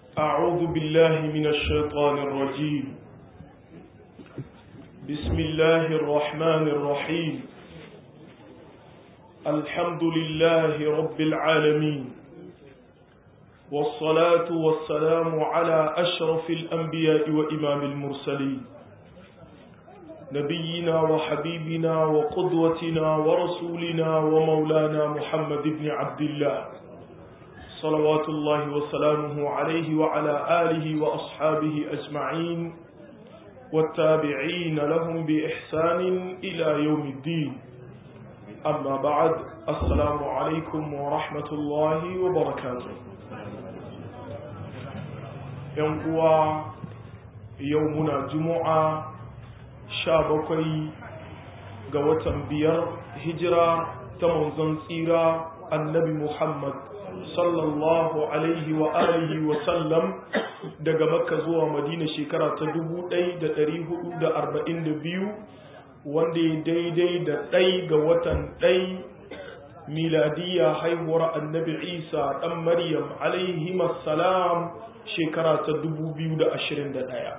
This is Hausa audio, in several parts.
أعوذ بالله من الشيطان الرجيم بسم الله الرحمن الرحيم الحمد لله رب العالمين والصلاة والسلام على أشرف الأنبياء وإمام المرسلين نبينا وحبيبنا وقدوتنا ورسولنا ومولانا محمد بن عبد الله صلوات الله وسلامه عليه وعلى آله وأصحابه أجمعين والتابعين لهم بإحسان إلى يوم الدين أما بعد السلام عليكم ورحمة الله وبركاته ينقوى يومنا جمعة شابكي قوة بير هجرة تمنزن سيرة النبي محمد sallallahu alaihi wa alihi wa sallam daga makka zuwa madina shekara ta 1442 wanda ya daidai da ɗai ga watan ɗai miladiya haihuwar annabi isa ɗan maryam alaihi salam shekara ta 2021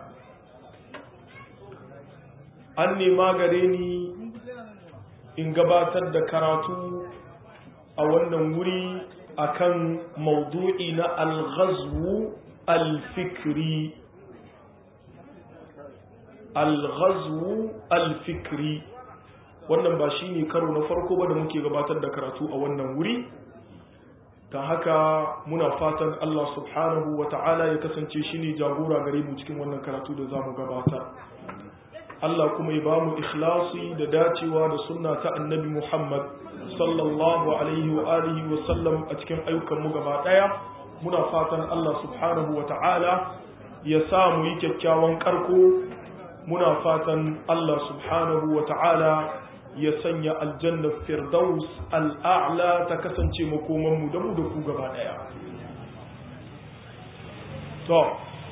an nema gare ni in gabatar da karatu a wannan wuri akan maudu'i na al-ghazwu al-fikri al-ghazwu al-fikri wannan ba shine karo na farko ba da muke gabatar da karatu a wannan wuri ta haka muna fatan Allah subhanahu wa ta'ala ya kasance shine jagora gare mu cikin wannan karatu da zamu gabatar Allah kuma ya bamu ikhlasi da dacewa da sunna ta annabi Muhammad sallallahu alaihi wa alihi wa sallam a cikin ayyukanmu gaba daya muna fatan Allah subhanahu wa ta'ala ya sa mu yi kyakkyawan karko muna fatan Allah subhanahu wa ta'ala ya sanya aljanna firdaus al'a'la ta kasance makomanmu da mu da ku gaba daya to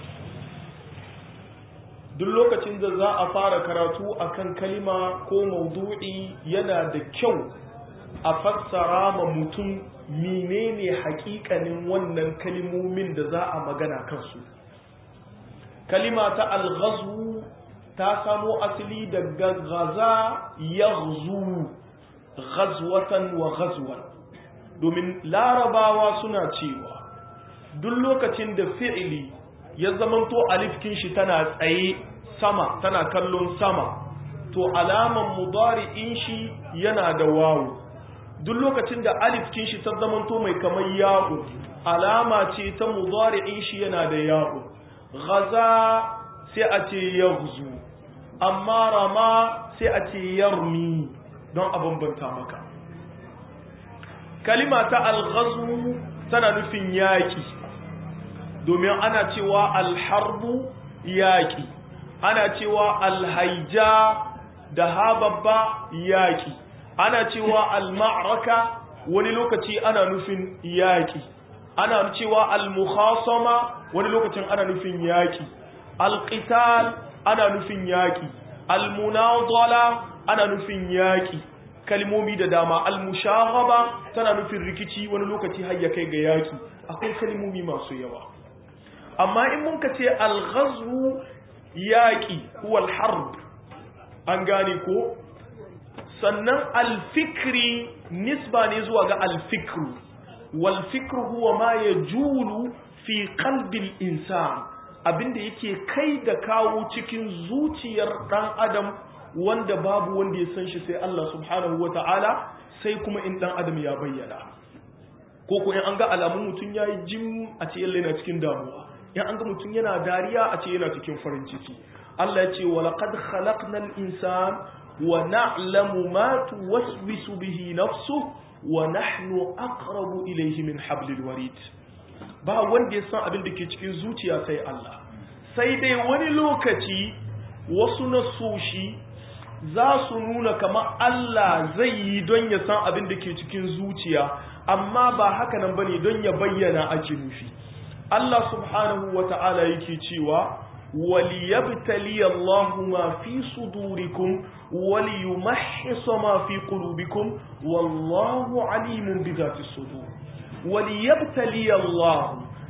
duk lokacin da za a fara karatu akan kalima ko maudu'i yana da kyau a fassara ma mutum menene hakikanin wannan kalimomin da za a magana kansu kalima ta alghazu ta samo asali daga gaza yaghzu ghazwatan wa ghazwan domin larabawa suna cewa duk lokacin da fi'ili ya zamanto alifkin shi tana tsaye sama tana kallon sama to alaman mudari'in shi yana da wawu duk lokacin da alifkin shi ta zamanto mai kamar ya'u alama ce ta mudari'in shi yana da ya'u ghaza sai a ce yaghzu amma rama sai a ce yarmi don a bambanta maka kalima ta alghazu tana nufin yaki domin ana cewa alharbu yaki ana cewa alhaija da hababba yaki ana cewa al-ma'raka wani lokaci ana nufin yaki ana cewa al-mukhasama wani lokacin ana nufin yaki al-qital ana nufin yaki al-munadala ana nufin yaki kalmomi da dama al-mushaghaba tana nufin rikici wani lokaci har ya kai ga yaki akwai kalmomi masu yawa amma in mun ka ce al-ghazwu yaki huwa al-harb an gane ko sannan alfikri nisba ne zuwa ga alfikru walfikru huwa ma ya julu fi kalbin insan abinda yake kai da kawo cikin zuciyar dan adam wanda babu wanda ya san shi sai Allah subhanahu wa ta'ala sai kuma in dan adam ya bayyana ko ko in an ga alamun mutum yayi jim a ce yana cikin damuwa in an ga mutum yana dariya a ce yana cikin farin ciki Allah ya ce wa laqad khalaqnal insana ونعلم ما توسوس به نفسه ونحن أقرب إليه من حبل الوريد ba wanda ya san abin da ke cikin zuciya sai Allah sai dai wani lokaci wasu nasoshi za su nuna kamar Allah zai yi don ya san abin da ke cikin zuciya amma ba haka nan bane don ya bayyana ake nufi Allah subhanahu wa ta'ala yake cewa وليبتلي الله ما في صدوركم وليمحص ما في قلوبكم والله عليم بذات الصدور وليبتلي الله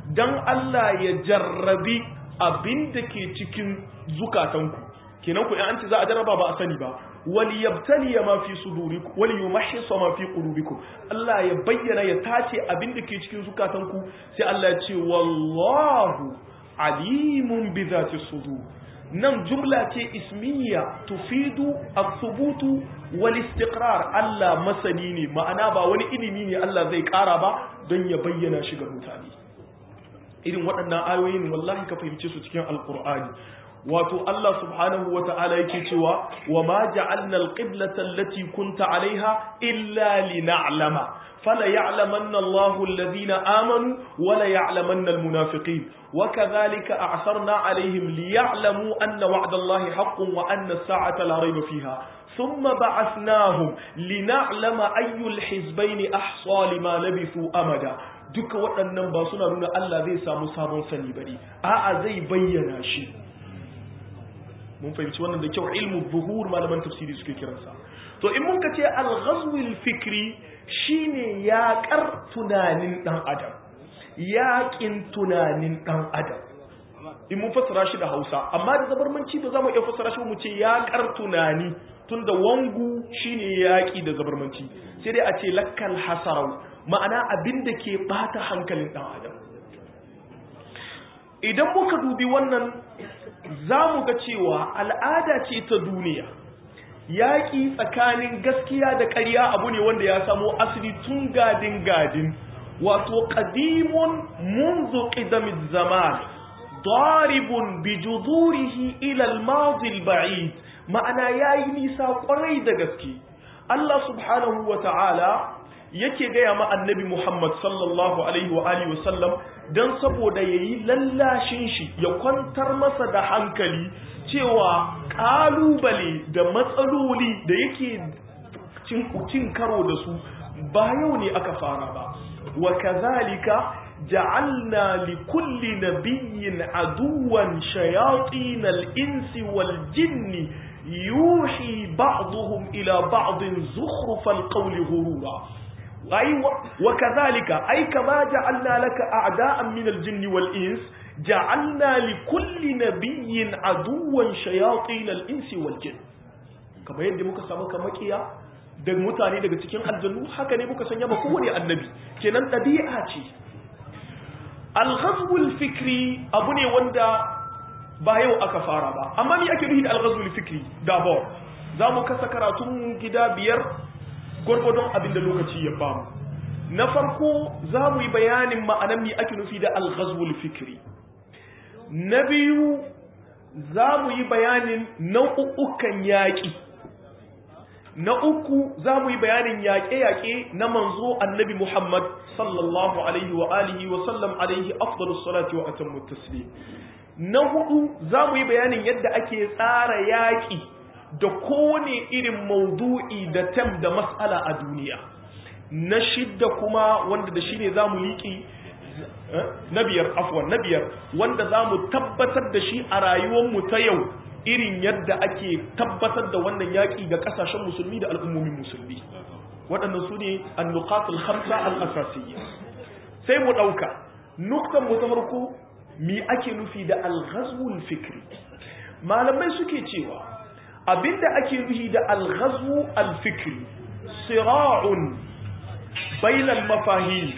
dan Allah ya jarrabi abin da ke cikin zukatanku kenan ku an ce za a jarraba ba a sani ba wal yabtali ma fi sudurikum wal yumahhis ma fi qulubikum Allah ya bayyana ya tace abin da ke cikin zukatanku sai Allah ya ce wallahu alimun bi zati sudur nan jumla ce ismiya tufidu as-subutu wal istiqrar Allah masani ne ma'ana ba wani ilimi ne Allah zai kara ba don ya bayyana shi ga mutane irin waɗannan ayoyin wallahi ka fahimce su cikin alqur'ani wato Allah subhanahu wa ta'ala yake cewa wa ma ja'alna al-qiblata allati kunta 'alayha illa lina'lama fala ya'lamanna Allahu alladhina amanu wa la ya'lamanna al-munafiqin wa kadhalika a'sarna 'alayhim liya'lamu anna wa'da Allahi haqqun wa anna as-sa'ata la rayba fiha thumma ba'athnahum lina'lama ayyul hizbayn ahsa lima labithu amada duka waɗannan ba suna nuna Allah zai samu sabon sani bane a'a zai bayyana shi mun fahimci wannan da kyau ilmu buhur malaman tafsiri suke kiransa to in mun ka ce al-ghazwil fikri shine yaƙar tunanin dan adam yaƙin tunanin dan adam in mun fassara shi da Hausa amma da zabarmanci ba za mu iya fassara shi mu ce yaƙar tunani tunda wangu shine yaƙi da zabarmanci sai dai a ce lakkal hasarau ma'ana abin da ke bata hankalin dan adam idan muka dubi wannan za mu ga cewa al'ada ce ta duniya yaƙi tsakanin gaskiya da ƙarya abu ne wanda ya samo asali tun gadin gadin wato ƙadimun munzu ƙidamin zaman daribun bi juzurihi ila al-madi al-ba'id ma'ana yayi nisa ƙwarai da gaske Allah subhanahu wa ta'ala yake gaya ma annabi Muhammad sallallahu alaihi wa alihi wasallam don saboda ya yi lallashin shi ya kwantar masa da hankali cewa ƙalubale da matsaloli da yake cin karo da su ba yau ne aka fara ba wa kazalika ja'alna li kulli nabiyyin aduwan shayatin al-insi wal jinni yuhi ba'dhum ila ba'din zukhrufal qawli ghurura أي وكذلك أي كما جعلنا لك أعداء من الجن والإنس جعلنا لكل نبي عدوا شياطين الإنس والجن كما يندي muka samu kamakiya da mutane daga cikin aljannu haka ne muka sanya ba kowane annabi kenan ɗabi'a ce al fikri abu ne wanda ba yau aka fara ba amma me ake nufi da al fikri d'abord za mu kasa karatun gida biyar gwargwadon abin da lokaci ya bamu na farko za mu yi bayanin ma'anan mi ake nufi da alghazwul fikri na biyu za mu yi bayanin nau'ukan yaƙi na uku za mu yi bayanin yaƙe-yaƙe na manzo annabi muhammad sallallahu alaihi wa alihi wa sallam alaihi afdalus salati wa atammu taslim na hudu za mu yi bayanin yadda ake tsara yaƙi da kowane irin maudu'i da tam da mas'ala a duniya na shidda kuma wanda da shi ne za mu liƙi na biyar afwan na biyar wanda za mu tabbatar da shi a rayuwarmu ta yau irin yadda ake tabbatar da wannan yaƙi ga ƙasashen musulmi da al'ummomin musulmi waɗannan su ne annuqatul khamsa al-asasiyya sai mu ɗauka nuktan mu ta farko mi ake nufi da al-ghazwul fikri malamai suke cewa abinda ake nufi da al-ghazwu al-fikri sira'un bainal mafahim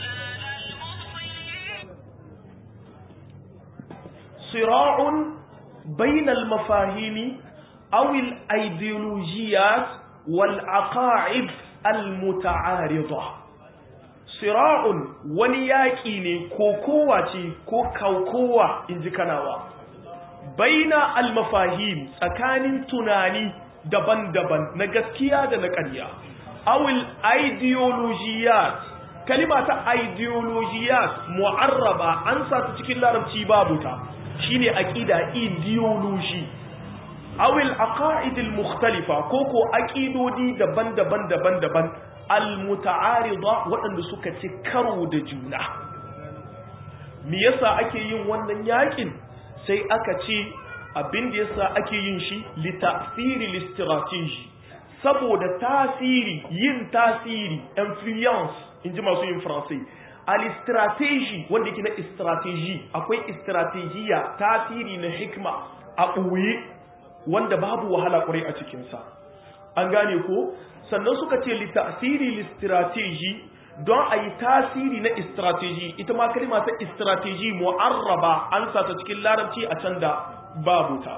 sira'un bainal mafahimi aw al-ideologiyat wal aqaid al-muta'arida sira'un wani yaƙi ne ko kowa ce ko kaukowa inji kanawa baina al-mafahim tsakanin tunani daban-daban na gaskiya da na ƙarya awil ideologiyat kalima ta ideologiyat mu'arraba an sa ta cikin larabci babu ta shine aqida ideology awil aqaid al-mukhtalifa koko aqidodi daban-daban daban-daban al-muta'arida waɗanda suka ci karo da juna me yasa ake yin wannan yakin sai aka ce abin da yasa ake yin shi li ta'thiri li saboda tasiri yin tasiri influence in ji masu yin faransai al-strategy wanda yake na strategy akwai strategiya tasiri na hikma a ɓoye wanda babu wahala kwarai a cikinsa an gane ko sannan suka ce li tasiri li strategy don a yi tasiri na strategy ita ma kalma ta strategy mu'arraba an sa ta cikin larabci a can da babu ta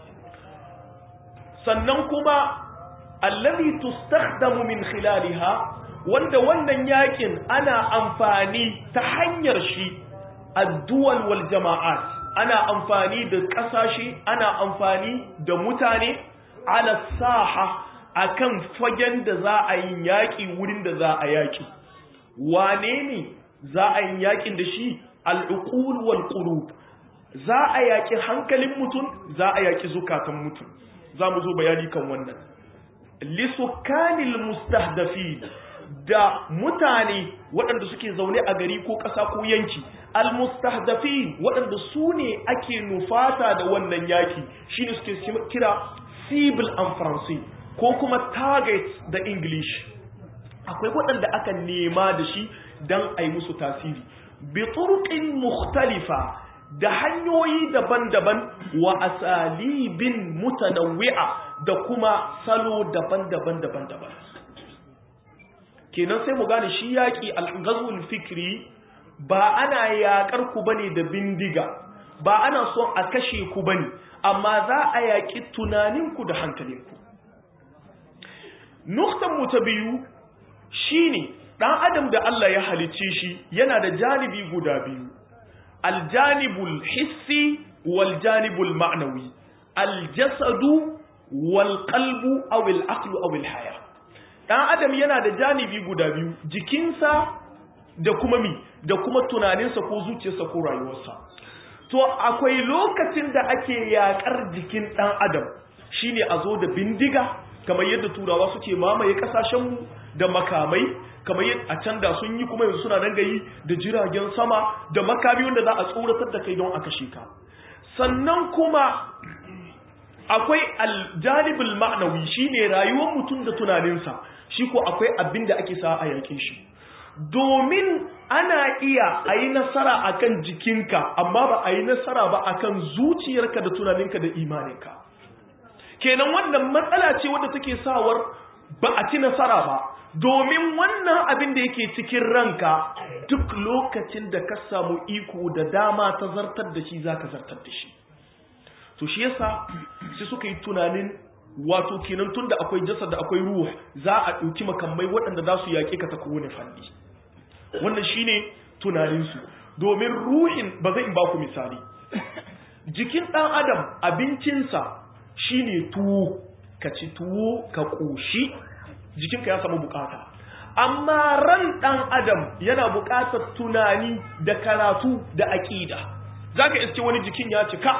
sannan kuma allazi tustakhdamu min khilaliha wanda wannan yakin ana amfani ta hanyar shi addu'al wal jama'at ana amfani da kasashe ana amfani da mutane ala saha akan fagen da za a yi yaki wurin da za a yaki wane ne za a yi yakin da shi al'uqul wal qulub za a yaki hankalin mutum za a yaki zukatan mutum za mu zo bayani kan wannan lisukanil mustahdafin da mutane waɗanda suke zaune a gari ko ƙasa ko yanki almustahdafin waɗanda su ne ake nufata da wannan yaki shine suke kira civil and français ko kuma target da english akwai waɗanda aka nema da shi don a yi musu tasiri bi turqin mukhtalifa da hanyoyi daban-daban wa asalibin mutanawwi'a da kuma salo daban-daban daban-daban kenan sai mu gane shi yaƙi al-ghazwul fikri ba ana yaƙar ku bane da bindiga ba ana son a kashe ku bane amma za a yaƙi tunaninku da hankalinku nuktan mu ta biyu shine dan adam da Allah ya halicce shi yana da janibi guda biyu aljanibul hissi wal janibul ma'nawi aljasadu wal qalbu aw al aqlu aw al haya dan adam yana da janibi guda biyu jikinsa da kuma mi da kuma tunaninsa ko zuciyarsa ko rayuwarsa to akwai lokacin da ake yakar jikin dan adam shine a zo da bindiga kamar yadda turawa suke mamaye kasashenmu da makamai kamar yadda a can da sun yi kuma yanzu suna nan gayi da jiragen sama da makami wanda za a tsoratar da kai don a kashe ka sannan kuma akwai aljanibul ma'nawi shine rayuwar mutum da tunaninsa shi ko akwai abin da ake sa a yake shi domin ana iya a yi nasara akan jikinka amma ba a yi nasara ba akan zuciyarka da tunaninka da imaninka kenan wannan matsala ce wadda take sawar ba a ci nasara ba domin wannan abin da yake cikin ranka duk lokacin da ka samu iko da dama ta zartar da shi za ka zartar da shi to shi yasa sai suka yi tunanin wato kenan tun da akwai jasad da akwai ruh za a ɗauki makamai waɗanda za su yaƙe ka ta kowane fanni wannan shine tunaninsu domin ruhin ba zai in ba ku misali jikin ɗan adam abincinsa shine tuwo ka ci tuwo ka ƙoshi jikinka ya samu bukata amma ran ɗan adam yana bukatar tunani da karatu da aƙida za ka iske wani jikin ya cika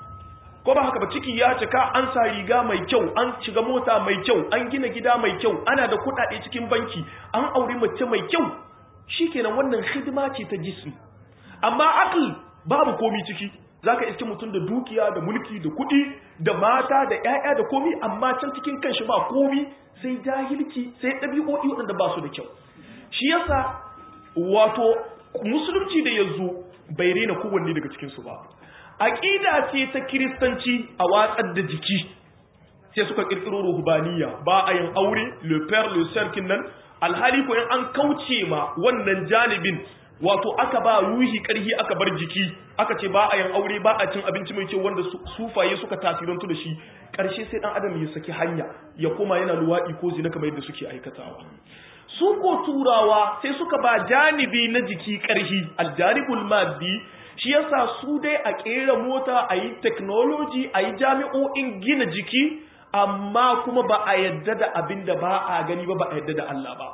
ko ba haka ba ciki ya cika an sa riga mai kyau an shiga mota mai kyau an gina gida mai kyau ana da kuɗaɗe cikin banki an auri mace mai kyau shikenan wannan hidima ce ta jismi amma akl babu komi ciki zaka iske mutum da dukiya da mulki da kuɗi da mata da ƴaƴa da komi amma can cikin kanshi ba komi sai jahilci sai ɗabi'o'i waɗanda ba su da kyau shi yasa wato musulunci da yanzu bai rena kowanne daga cikinsu ba aƙida ce ta kiristanci a watsar da jiki sai suka ƙirƙiro ruhubaniya ba a yin aure le père le cercle nan alhali ko in an kauce ma wannan janibin wato aka ba ruhi ƙarhi aka bar jiki aka ce ba a yin aure ba a cin abinci mai kyau wanda sufaye suka tasirantu da shi ƙarshe sai ɗan adam ya saki hanya ya koma yana luwaɗi ko zina kamar yadda suke aikatawa su ko turawa sai suka ba janibi na jiki ƙarhi aljanibul maddi shi yasa su dai a ƙera mota a yi technology a yi jami'o'in gina jiki amma kuma ba a yadda da abin da ba a gani ba ba a yadda da Allah ba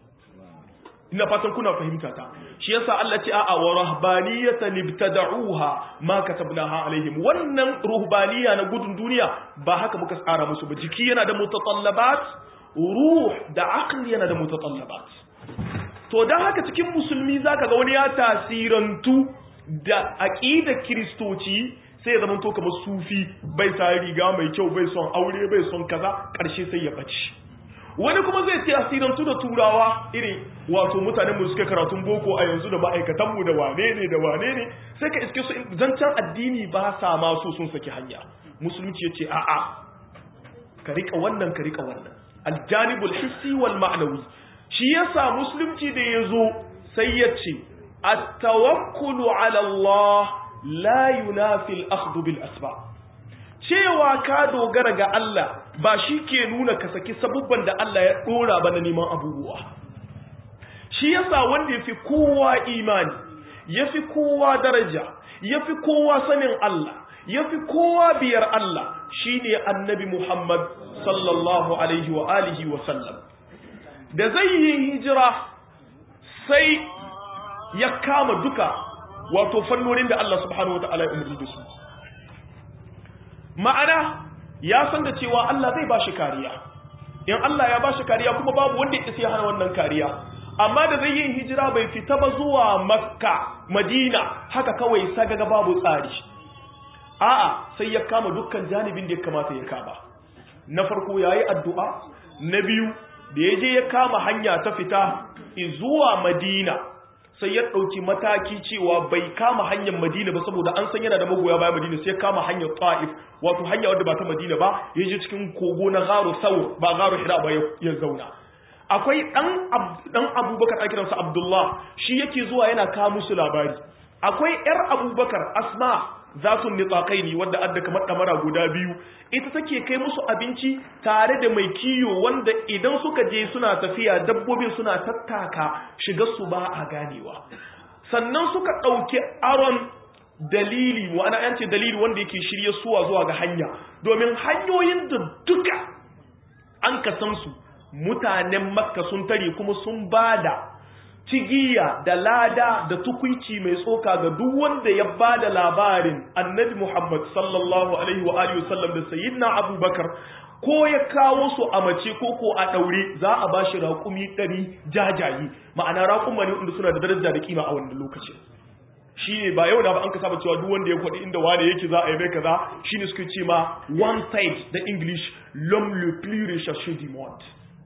ina fatan kuna fahimta ta shi yasa Allah ce a'a wa rahbaniyatan ibtada'uha ma katabnaha alaihim wannan ruhbaniya na gudun duniya ba haka muka tsara musu ba jiki yana da mutatallabat ruh da aqli yana da mutatallabat to dan haka cikin musulmi zaka ga wani ya tasirantu da aqidar kristoci sai ya zama to kamar sufi bai sa riga mai kyau bai son aure bai son kaza karshe sai ya bace wani kuma zai tasirantu da turawa irin wato mutanen mu suke karatun boko a yanzu da ma'aikatan mu da wane ne da wane ne sai ka iske su zancen addini ba sa ma so sun saki hanya musulunci yace a'a ka rika wannan ka rika wannan aljanibul hissi wal ma'nawi shi yasa musulunci da yazo sai yace at-tawakkulu ala Allah la yunafi al-akhdhu bil asbab cewa ka dogara ga Allah ba shi ke nuna ka saki sabubban da Allah ya dora ba na neman abubuwa shi yasa wanda yafi kowa imani yafi kowa daraja yafi kowa sanin Allah yafi kowa biyar Allah shine annabi Muhammad sallallahu alaihi wa alihi wa sallam da zai yi hijira sai ya kama duka wato fannonin da Allah subhanahu wa ta'ala ya umarni da su ma'ana ya san da cewa Allah zai ba shi kariya in Allah ya ba shi kariya kuma babu wanda ya ya hana wannan kariya amma da zai yin hijira bai fita ba zuwa makka madina haka kawai sagaga babu tsari a'a sai ya kama dukkan janibin da ya kamata ya kama na farko yayi addu'a na biyu da ya je ya kama hanya ta fita zuwa madina sai ya ɗauki mataki cewa bai kama hanyar madina ba saboda an san yana da magoya bayan madina sai ya kama hanyar ta'if wato hanya wadda ba ta madina ba ya je cikin kogo na garo saur ba garo hira ba ya zauna akwai ɗan abubakar a kiransa abdullah shi yake zuwa yana kawo musu labari akwai yar abubakar asma za su nitsakai ne wadda adda kamar ɗamara guda biyu ita take kai musu abinci tare da mai kiyo wanda idan suka je suna tafiya dabbobin suna tattaka shiga su ba a ganewa sannan suka ɗauki aron dalili wa'ana yan ce dalili wanda yake shirye suwa zuwa ga hanya domin hanyoyin da duka an kasan su mutanen makka sun tare kuma sun bada cigiya da lada da tukwici mai tsoka ga duk wanda ya ba da labarin annabi Muhammad sallallahu alaihi wa alihi wasallam da sayyidina Abubakar ko ya kawo su a mace ko ko a daure za a ba shi raƙumi ɗari jajayi ma'ana raƙuma ne wanda suna da daraja da kima a wannan lokacin shine ba yau da ba an ka saba cewa duk wanda ya kwaɗi inda wane yake za a yi mai kaza shine suke ce ma one side da English l'homme le plus recherché du monde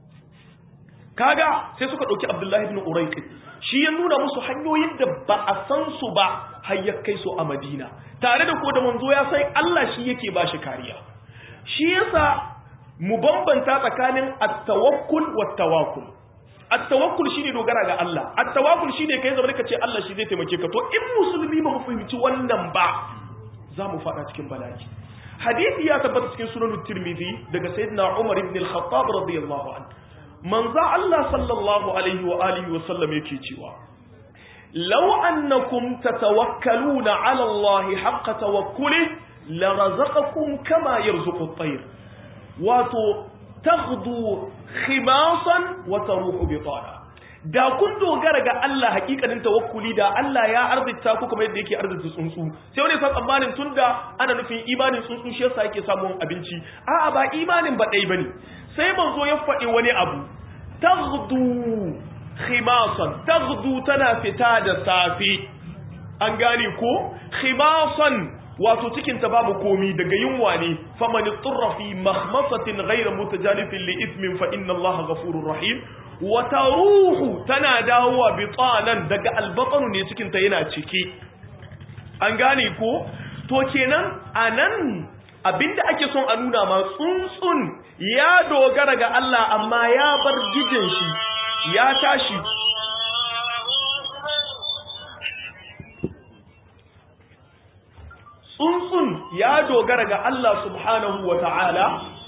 kaga sai suka ɗauki abdullahi ibn uraiqi shi ya nuna musu hanyoyin da ba a san su ba har ya kai su a madina tare da ko da manzo ya sai Allah shi yake ba shi kariya shi yasa mu bambanta tsakanin at-tawakkul wat-tawakkul at-tawakkul shine dogara ga Allah at-tawakkul shine kai zama kace Allah shi zai taimake ka to in musulmi ba mu fahimci wannan ba za mu fada cikin bala'i hadisi ya tabbata cikin sunan tirmidhi daga sayyidina Umar ibn al-Khattab radiyallahu anhu manzo Allah sallallahu alaihi wa alihi wa sallam yake cewa law annakum tatawakkaluna ala Allah haqqa tawakkuli la razaqakum kama yarzuqu at-tayr wato taghdu khimasan wa taruhu bitana da kun dogara ga Allah hakikanin tawakkuli da Allah ya arzita ku kamar yadda yake arzita tsuntsu sai wani san tsammanin tunda ana nufin imanin tsuntsu shi yasa yake samun abinci a'a ba imanin ba dai bane sai manzo ya faɗi wani abu taghdu khimasan taghdu tana fita da safi an gane ko khimasan wato cikin ta babu komi daga yunwa ne faman turra fi makhmasatin ghayra mutajanifin li ithmin fa inna allaha ghafurur rahim wa taruhu tana dawowa bitanan daga albaqanu ne cikin ta yana cike an gane ko to kenan anan abinda ake son a nuna ma tsuntsun ya dogara ga Allah amma ya bar gijin shi ya tashi tsuntsun ya dogara ga Allah subhanahu wa ta'ala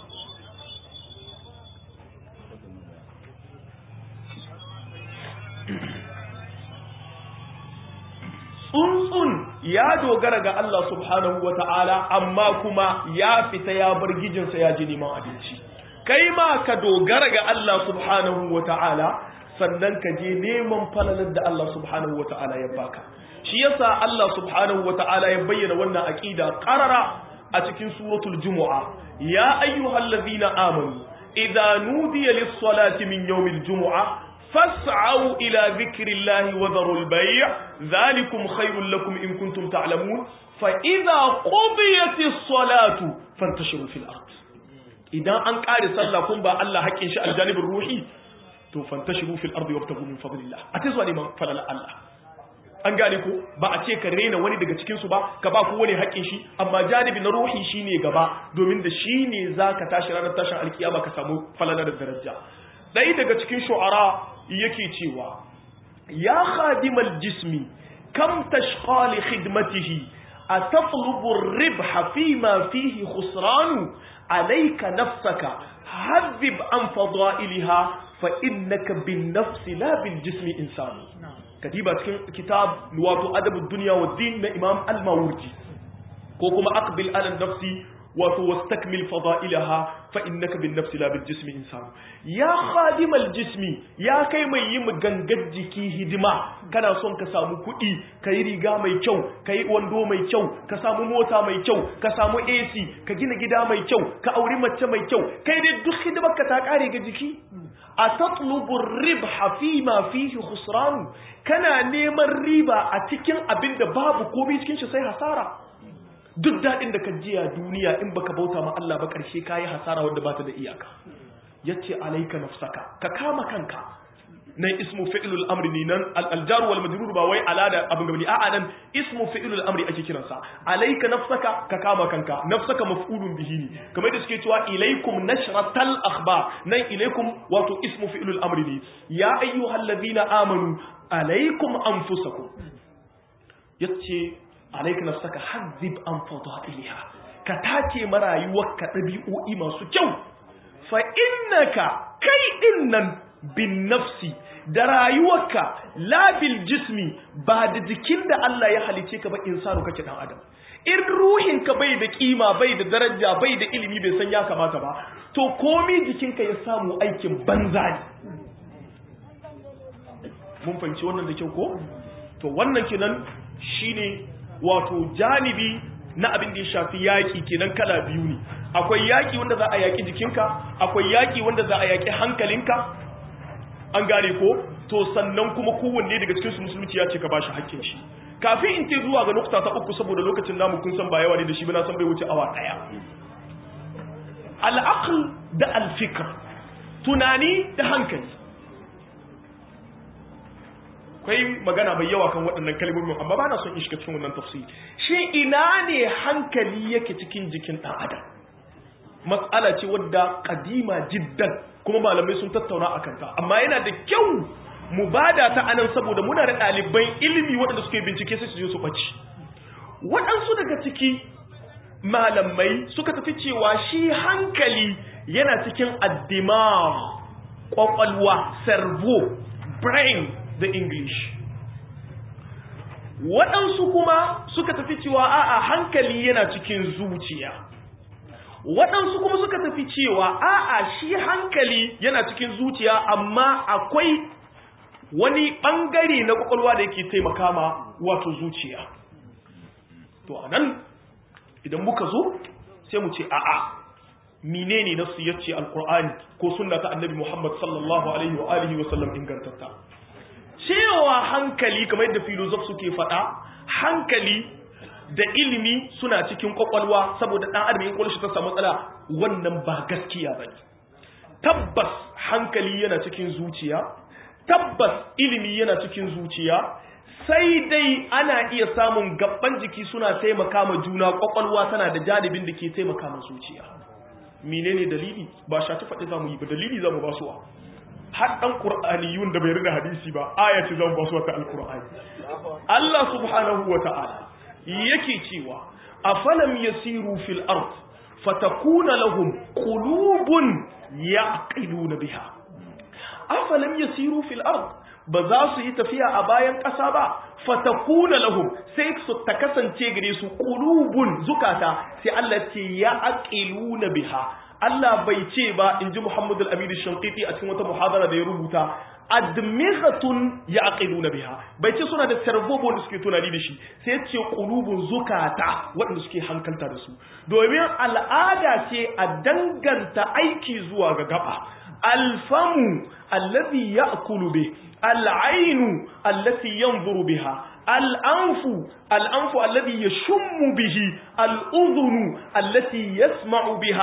tsuntsun ya dogara ga Allah subhanahu wa ta'ala amma kuma ya fita ya bar gijinsa ya ji neman abinci kai ma ka dogara ga Allah subhanahu wa ta'ala sannan ka je neman falalar da Allah subhanahu wa ta'ala ya baka shi yasa Allah subhanahu wa ta'ala ya bayyana wannan aqida qarara a cikin suratul jumu'a ya ayyuhallazina amanu idza nudiya lis-salati min yawmil jumu'a فاسعوا إلى ذكر الله وذروا البيع ذلكم خير لكم إن كنتم تعلمون فإذا قضيت الصلاة فانتشروا في الأرض idan an kare sallah kun ba Allah haƙƙin shi aljanibin ruhi to fantashiru fil ardi wabtagu min fadlillah a ta zuwa neman falala Allah an gane ko ba a ce ka rena wani daga cikin su ba ka ba ku wani haƙƙin shi amma janibi na ruhi shine gaba domin da shine zaka tashi ranar tashin alkiyama ka samu falala da daraja dai daga cikin shu'ara yake cewa ya khadimal jismi kam tashqa li khidmatihi أتطلب الربح فيما فيه خسران عليك نفسك هذب عن فضائلها فإنك بالنفس لا بالجسم إنسان كتيبة كتاب لواتو أدب الدنيا والدين من إمام الماوردي كوكما أقبل على النفس واستكمل فضائلها فإنك بالنفس لا بالجسم إنسان يا خادم الجسم يا كي mai yi gangar jiki hidima kana son ka samu kuɗi ka yi riga mai kyau ka yi wando mai kyau ka samu mota mai kyau ka samu AC ka gina gida mai kyau ka auri mace mai kyau kai dai duk hidimar ka ta kare ga jiki a tatlubu ribha fi ma fihi khusran kana neman riba a cikin abin da babu komai cikin shi sai hasara duk daɗin da ka jiya duniya in baka bauta ma Allah ba ƙarshe kayi hasara wadda ba ta da iyaka yace alaika nafsaka ka kama kanka nan ismu fi'lul amri ne nan al-jar wal majrur ba wai ala da abin gabani a'a nan ismu fi'lul amri ake kiransa alaika nafsaka ka kama kanka nafsaka maf'ulun bihi ne kamar da suke cewa ilaikum nashratal akhbar nan ilaikum wato ismu fi'lul amri ne ya ayyuhalladhina amanu alaikum anfusakum yace alaika nafsaka hazzib an fadailiha ka tace marayuwarka dabi'o'i masu kyau fa innaka kai dinnan bin nafsi da rayuwarka la bil jismi ba da jikin da Allah ya halice ka ba insanu kake dan adam in ruhin ka bai da kima bai da daraja bai da ilimi bai san ya kamata ba to komi jikinka ya samu aikin banza ne mun fahimci wannan da kyau ko to wannan kenan shine wato janibi na abin da ya shafi yaƙi kenan kala biyu ne akwai yaƙi wanda za a yaƙi jikinka akwai yaƙi wanda za a yaƙi hankalinka an gane ko to sannan kuma kowanne daga cikin su musulunci ya ce ka bashi hakkin shi kafin in ce zuwa ga nukta ta uku saboda lokacin namu kun san ba yawa ne da shi ba na san bai wuce awa daya al da al-fikr tunani da hankali akwai magana mai yawa kan waɗannan kalmomin amma ba na son in shiga cikin wannan tafsiri shi ina ne hankali yake cikin jikin ɗan adam matsala ce wadda kadima jiddan kuma malamai sun tattauna a kanta amma yana da kyau mu bada ta anan saboda muna da ɗaliban ilimi waɗanda suke bincike sai su je su ɓaci waɗansu daga ciki malamai suka tafi cewa shi hankali yana cikin addimar ƙwaƙwalwa servo brain da English. Waɗansu kuma suka tafi cewa a'a hankali yana cikin zuciya. Waɗansu kuma suka tafi cewa a'a shi hankali yana cikin zuciya amma akwai wani ɓangare na ƙwaƙwalwa da yake taimaka ma wato zuciya. To a nan idan muka zo sai mu ce a'a menene nasu yace alqur'ani ko sunna ta annabi Muhammad sallallahu alaihi wa alihi wa sallam ingantatta cewa hankali kamar yadda filozof suke faɗa hankali da ilimi suna cikin kwakwalwa saboda ɗan adam in kwallo ta samu matsala wannan ba gaskiya ba tabbas hankali yana cikin zuciya tabbas ilimi yana cikin zuciya sai dai ana iya samun gaban jiki suna taimaka ma juna kwakwalwa tana da janibin da ke taimaka ma zuciya menene dalili ba shafi faɗi za mu yi ba dalili za mu ba su har ɗan ƙur'aniyun da bai rida hadisi ba aya ce zan ba su wata alƙur'ani Allah subhanahu wa ta'ala yake cewa afalam yasiru fil ard fatakuna lahum qulubun yaqiluna biha afalam yasiru fil ard ba za su yi tafiya a bayan ƙasa ba fatakuna lahum sai su ta kasance gare su qulubun zukata sai Allah ce yaqiluna biha Allah bai ce ba in ji Muhammadu al-Aminu Shankiti a cikin wata muhadara da ya rubuta admighatun yaqiluna biha bai ce suna da servobo da suke tunani da shi sai ce qulubun zukata waɗanda suke hankalta da su domin al'ada ce a danganta aiki zuwa ga gaba alfamu alladhi ya'kulu bih al'ainu allati yanzuru biha al'anfu al'anfu alladhi yashummu bihi al'udhunu allati yasma'u biha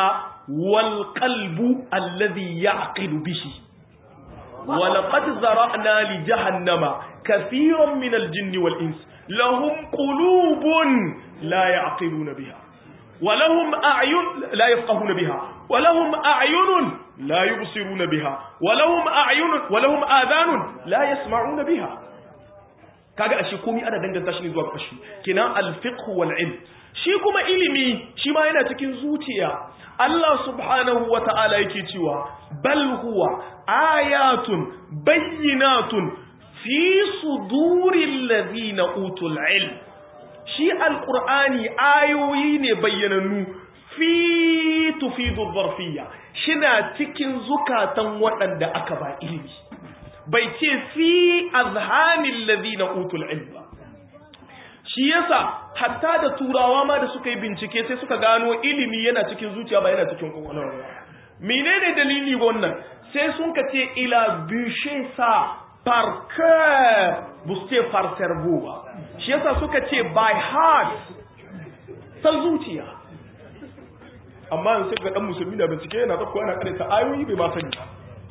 wal qalbu alladhi ya'qilu bihi wa laqad zara'na li jahannama kathiran min al-jinni wal ins lahum qulubun la ya'qiluna biha ولهم أعين لا يفقهون بها ولهم أعين لا يبصرون بها ولهم أعين ولهم آذان لا يسمعون بها kaga ashe komai ana danganta shi ne zuwa kashi kenan al-fiqh wal ilm shi kuma ilimi shi ma yana cikin zuciya Allah subhanahu wa ta'ala yake cewa bal huwa ayatun bayyinatun fi suduril ladina utul ilm shi alƙur'ani ayoyi ne bayyanannu fi tufidu zarfiya shina cikin zukatan waɗanda aka ba ilimi bai ce fi azhanin ladina utul ilm ba shi yasa hatta da turawa ma da suka yi bincike sai suka gano ilimi yana cikin zuciya ba yana cikin kwakwalwa menene dalili wannan sai sun ka ce ila bishe sa par cœur bu ce par cerveau ba shi yasa suka ce by heart ta zuciya amma yanzu ga dan musulmi da bincike yana tsakko ana kare ta ayoyi bai ma sani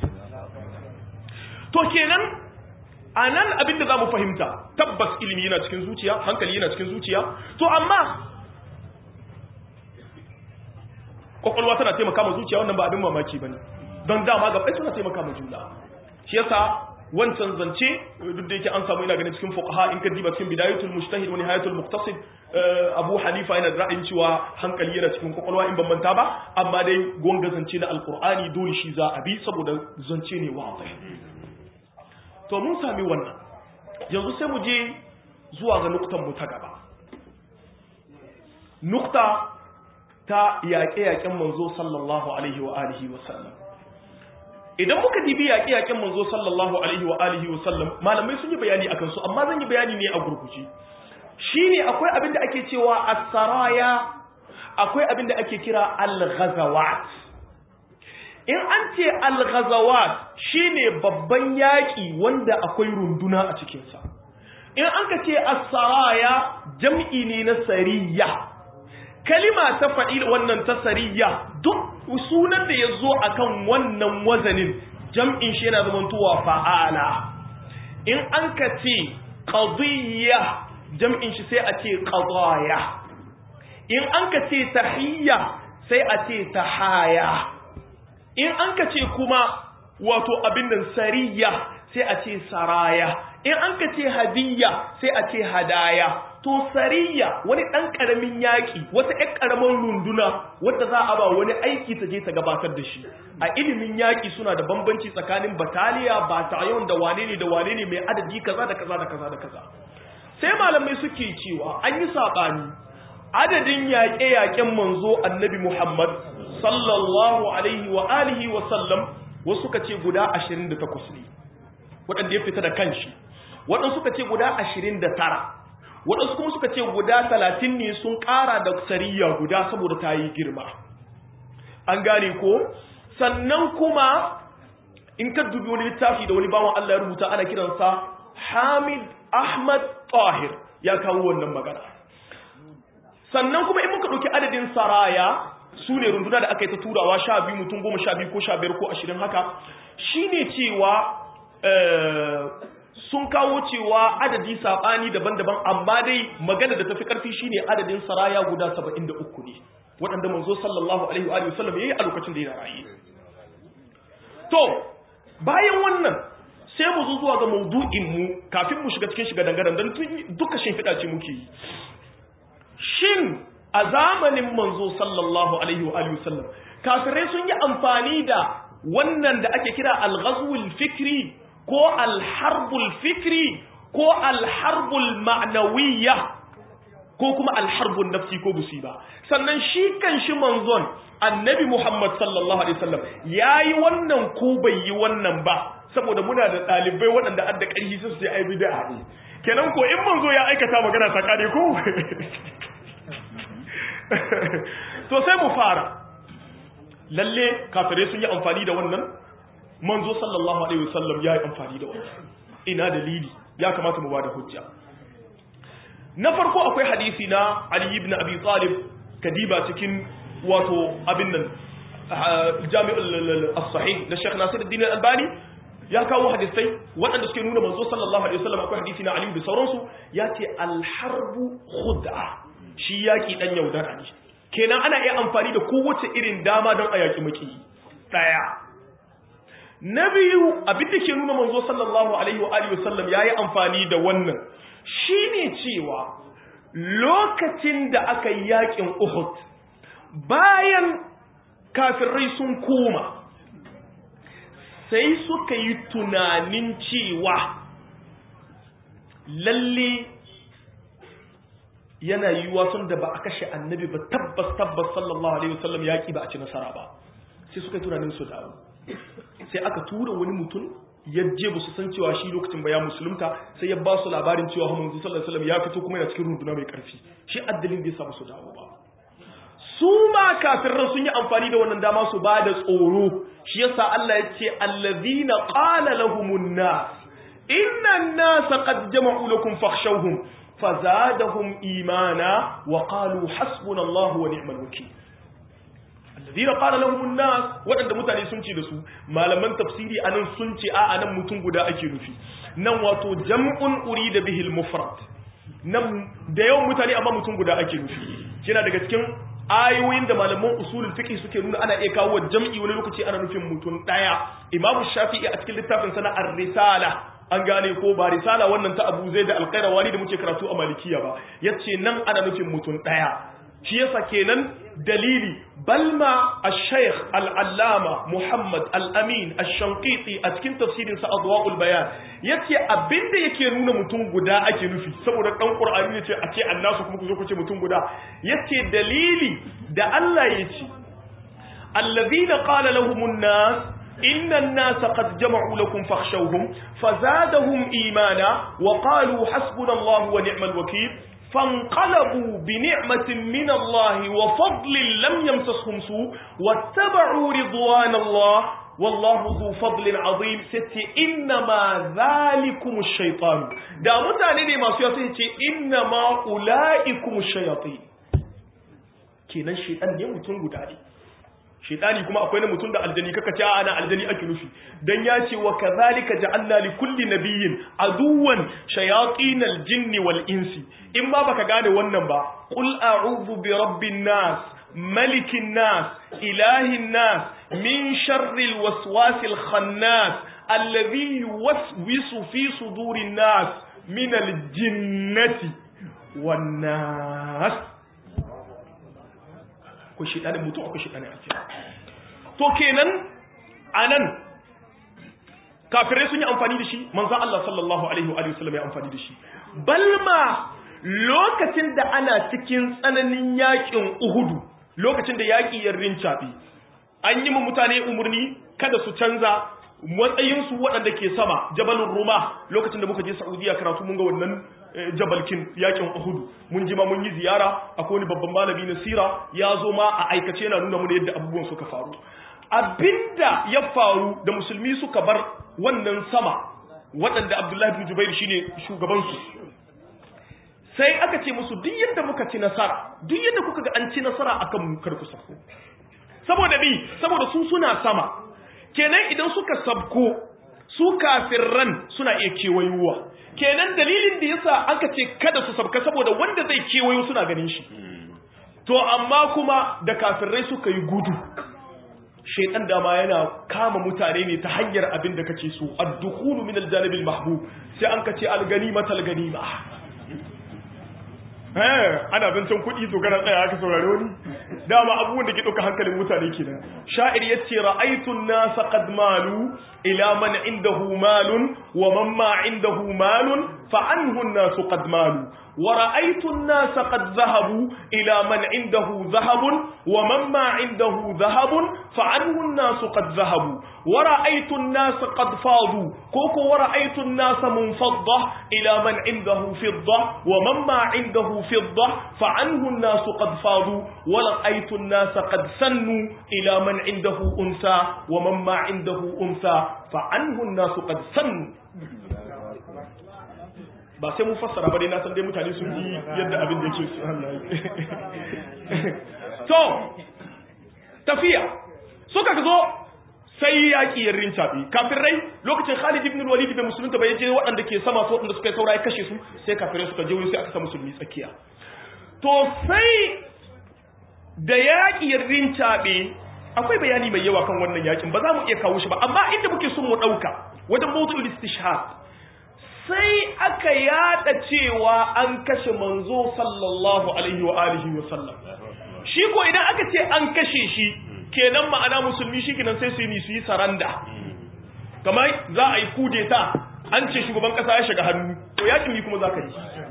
to kenan anan abinda zamu fahimta tabbas ilimi yana cikin zuciya hankali yana cikin zuciya to amma kwakwalwa tana taimaka ma zuciya wannan ba abin mamaki bane don dama ga suna taimaka ma juna shi yasa wancan zance duk da yake an samu ina ganin cikin fuqaha in ka diba cikin bidayatul mujtahid wa nihayatul muqtasid Abu Hanifa yana da ra'ayin cewa hankali yana cikin kwakwalwa in ban manta ba amma dai gonga zance na alqur'ani dole shi za a bi saboda zance ne wadai to mun sami wannan yanzu sai mu je zuwa ga nuktan mu ta gaba nukta ta yaƙe-yaƙen manzo sallallahu alaihi wa alihi wa sallam idan muka dibi yaƙe-yaƙen manzo sallallahu alaihi wa alihi wa sallam malamai sun yi bayani akan su amma zan yi bayani ne a gurguje shine akwai abin da ake cewa as-saraya akwai abin da ake kira al-ghazawat in an ce al-ghazawat shine babban yaƙi wanda akwai runduna a cikin sa in an ka ce as-saraya jam'i ne na sariya kalima ta faɗi wannan ta sariya duk sunan da ya zo a kan wannan wazanin jam'in shi yana zamantowa fa'ala in an ka ce ƙadiyya jam'in shi sai a ce ƙadaya in an ka ce tahiyya sai a ce tahaya in an ka ce kuma wato abin nan sariya sai a ce saraya in an ka ce hadiyya sai a ce hadaya to sariya wani ɗan ƙaramin yaƙi wata ƴan ƙaramin runduna wadda za a ba wani aiki ta je ta gabatar da shi a ilimin yaƙi suna da bambanci tsakanin bataliya batayon da wane ne da wane ne mai adadi kaza da kaza da kaza da kaza sai malamai suke cewa an yi saɓani adadin yaƙe-yaƙen manzo annabi muhammad sallallahu alaihi wa alihi wa sallam wasu suka ce guda 28 ne waɗanda ya fita da kanshi waɗansu suka ce guda 29 waɗansu kuma suka ce guda talatin ne sun ƙara da sariya guda saboda ta yi girma an gane ko sannan kuma in ka dubi wani littafi da wani bawan Allah ya rubuta ana kiransa Hamid Ahmad Tahir ya kawo wannan magana sannan kuma in muka ɗauki adadin saraya su ne runduna da aka yi ta turawa sha biyu mutum goma sha biyu ko sha biyar ko ashirin haka shine cewa sun kawo cewa adadi saɓani daban-daban amma dai magana da tafi ƙarfi shine adadin saraya guda saba'in da uku ne waɗanda manzo sallallahu alaihi wa sallam ya yi a lokacin da ya rayu to bayan wannan sai mu zo zuwa ga maudu'in mu kafin mu shiga cikin shiga dangaren don duka shimfiɗa ce muke yi shin a zamanin manzo sallallahu alaihi wa sallam kafirai sun yi amfani da wannan da ake kira al-ghazwul fikri ko alharbul fikri ko alharbul ma'nawiyya ko kuma alharbul nafsi ko musiba sannan shi kan shi manzon annabi Muhammad sallallahu alaihi wasallam yayi wannan ko bai yi wannan ba saboda muna da dalibai waɗanda adda ƙarfi su sai ai bid'a ne kenan ko in manzo ya aikata magana ta kare ko to sai mu fara lalle kafirai sun yi amfani da wannan manzo sallallahu alaihi wasallam ya yi amfani da wannan ina dalili ya kamata mu bada hujja na farko akwai hadisi na Ali ibn Abi Talib kadiba cikin wato abin nan jami'ul as-sahih da Sheikh Nasiruddin Al-Albani ya kawo hadisai waɗanda suke nuna manzo sallallahu alaihi wasallam akwai hadisi na Aliyu da sauransu ya ce al-harbu khud'a shi yaki dan yaudara ne kenan ana iya amfani da kowace irin dama don a yaki maki daya na biyu abin da ke nuna manzo sallallahu alaihi wa alihi wasallam yayi amfani da wannan shine cewa lokacin da aka yi yakin Uhud bayan kafirai sun koma sai suka yi tunanin cewa lalle yana yiwuwa sun da ba a kashe annabi ba tabbas tabbas sallallahu alaihi wasallam yaki ba a ci nasara ba sai suka yi tunanin su dawo sai aka tura wani mutum ya je ba su san cewa shi lokacin ba ya musulunta sai ya ba su labarin cewa manzo sallallahu alaihi wasallam ya fito kuma yana cikin runduna mai karfi shi addalin da ya samu su dawo ba su ma kafirran sun yi amfani da wannan dama su ba da tsoro shi yasa Allah ya ce allazina qala lahumun nas inna an-nasa qad jama'u lakum fakhshawhum fazadahum imana wa qalu hasbunallahu wa ni'mal wakeel allazina qala lahumun nas wadanda mutane sun ce da su malaman tafsiri anan sun ce a anan mutum guda ake nufi nan wato jam'un urida bihi al-mufrad nan da yawan mutane amma mutum guda ake nufi kina daga cikin ayoyin da malaman usulul fiqh suke nuna ana iya kawo jam'i wani lokaci ana nufin mutum daya imamu shafi'i a cikin littafin sana ar-risala an gane ko ba risala wannan ta Abu Zaid al-Qayrawani da muke karatu a Malikiya ba yace nan ana nufin mutum daya shi yasa kenan dalili balma al-shaykh al-allama Muhammad al-Amin al-Shanqiti a cikin tafsirin sa Adwa'ul Bayan yace abinda yake nuna mutum guda ake nufi saboda dan Qur'ani yace a ce annasu kuma ku zo ku ce mutum guda yace dalili da Allah yace alladhina qala lahumun nas إن الناس قد جمعوا لكم فاخشوهم فزادهم إيمانا وقالوا حسبنا الله ونعم الوكيل فانقلبوا بنعمة من الله وفضل لم يمسسهم سوء واتبعوا رضوان الله والله ذو فضل عظيم ستي إنما ذلكم الشيطان دا متعني ما سيأتي إنما أولئكم الشياطين كنا الشيطان يمتون قدالي shaitani kuma akwai na mutum da aljani kaka ce ana aljani ake nufi dan ya ce wa kadhalika ja'alna li kulli nabiyyin aduwan shayatin aljinn wal insi in ma baka gane wannan ba qul a'udhu bi rabbin nas malikin nas ilahin nas min sharri alwaswasil khannas alladhi yuwaswisu fi sudurin nas min aljinnati wan nas ko shiɗanin mutum akwai shiɗanin aljanna to kenan anan kafirai sun yi amfani da shi manzon Allah sallallahu alaihi wa sallam ya amfani da shi balma lokacin da ana cikin tsananin yakin Uhudu lokacin da yaki ya rincaɓe an yi mu mutane umarni kada su canza matsayinsu waɗanda ke sama jabalin ruma lokacin da muka je saudiya karatu mun ga wannan jabalkin yakin uhudu mun ji ma mun yi ziyara akwai wani babban malami na sira ya zo ma a aikace yana nuna mana yadda abubuwan suka faru abinda ya faru da musulmi suka bar wannan sama waɗanda abdullahi bin jubair shine shugabansu sai aka ce musu duk yadda muka ci nasara duk yadda kuka ga an ci nasara akan mu kar ku sako saboda bi saboda su suna sama kenan idan suka sabko su kafirran suna iya kewayowa kenan dalilin da yasa aka ce kada su sabka saboda wanda zai kewayo suna ganin shi to amma kuma da kafirrai suka yi gudu shaitan dama yana kama mutane ne ta hanyar abin da kake so ad-dukhulu min al-janib al-mahbub sai an kace al-ganima tal-ganima eh ana zancen kuɗi to kana tsaya aka saurare wani dama abubuwan da ke ɗauka hankalin mutane kenan sha'ir yace ra'aytu an-nasa qad malu ila man indahu malun wa man ma indahu malun fa anhu an-nasu qad malu wa ra'aytu an-nasa qad dhahabu ila man indahu dhahabun wa man ma indahu dhahabun fa anhu an-nasu qad dhahabu wa ra'aytu an-nasa qad fadu koko wa ra'aytu an-nasa munfadda ila man indahu fidda wa man ma indahu fidda fa anhu an-nasu qad fadu wa رأيت الناس قد سنوا إلى من عنده أنثى ومن ما عنده أنثى فعنه الناس قد سنوا ba sai mu fassara ba dai na san dai mutane sun ji yadda abin da yake su to tafiya suka zo sai yaƙi ya rincaɓe kafirai lokacin Khalid ibn Walid bai musulunta bai je waɗanda ke sama su waɗanda suka yi saura ya kashe su sai kafirai suka je wuri sai aka sa musulmi tsakiya to sai da yaƙi ya rincaɓe akwai bayani mai yawa kan wannan yaƙin ba za mu iya kawo shi ba amma inda muke son mu ɗauka wajen mawdu'ul istishhad sai aka yada cewa an kashe manzo sallallahu alaihi wa alihi wa sallam shi ko idan aka ce an kashe shi kenan ma'ana musulmi shi kenan sai su yi su yi saranda kamar za a yi kudeta an ce shugaban kasa ya shiga hannu to yakin mi kuma za ka yi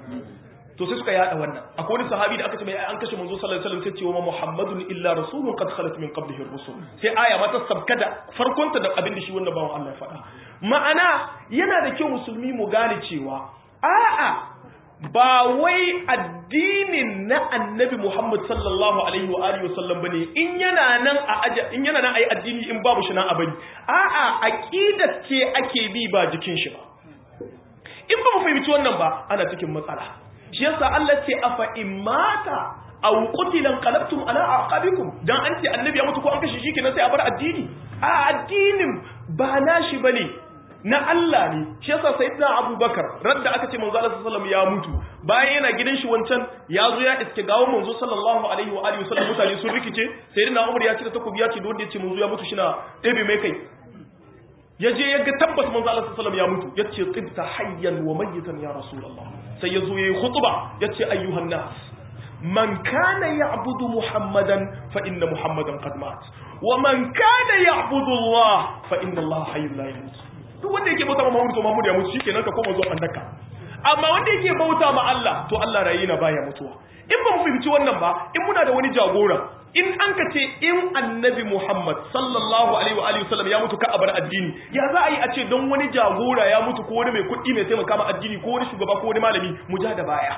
to sai suka yada wannan akwai wani sahabi da aka ce mai an kashe manzo sallallahu alaihi wasallam sai ce wa muhammadun illa rasulun qad khalat min qablihi ar-rusul sai aya mata sabkada farkonta da abin da shi wannan bawan Allah ya faɗa ma'ana yana da kyau musulmi mu gane cewa a'a ba wai addinin na annabi Muhammad sallallahu alaihi wa alihi wasallam bane in yana nan a aja in yana nan ayi addini in babu shi nan a bari a'a aqidar ce ake bi ba jikin shi ba in ba mu fahimci wannan ba ana cikin matsala shi yasa Allah ce afa imata aw qutilan qalabtum ala aqabikum dan an ce annabi ya mutu ko an kashe shi kenan sai a bar addini a addinin ba nashi bane na Allah ne shi yasa sayyidina Abubakar radda aka ce manzo Allah sallallahu ya mutu bayan yana gidan shi wancan ya zo ya iske gawo manzo sallallahu alaihi wa alihi wasallam mutane sun rikice sayyidina Umar ya cire takobi ya ce don da ya ce manzo ya mutu shi na ɗebe mai kai ya je ya ga tabbas manzo Allah sallallahu ya mutu ya ce tibta hayyan wa mayyitan ya rasulullah sai ya zo yayi khutba ya ce ayyuhan nas man kana ya'budu muhammadan fa inna muhammadan qad mat wa man kana ya'budu Allah fa inna Allah hayyun la yamut duk wanda yake bauta ma Muhammad to Muhammad ya mutu shikenan ka koma zuwa andaka amma wanda yake bauta ma Allah to Allah rayi na baya mutuwa in ba mu fahimci wannan ba in muna da wani jagora in an ka ce in annabi Muhammad sallallahu alaihi wa alihi wasallam ya mutu ka abar addini ya za a yi a ce don wani jagora ya mutu ko wani mai kuɗi mai taimaka ma addini ko wani shugaba ko wani malami mu ja da baya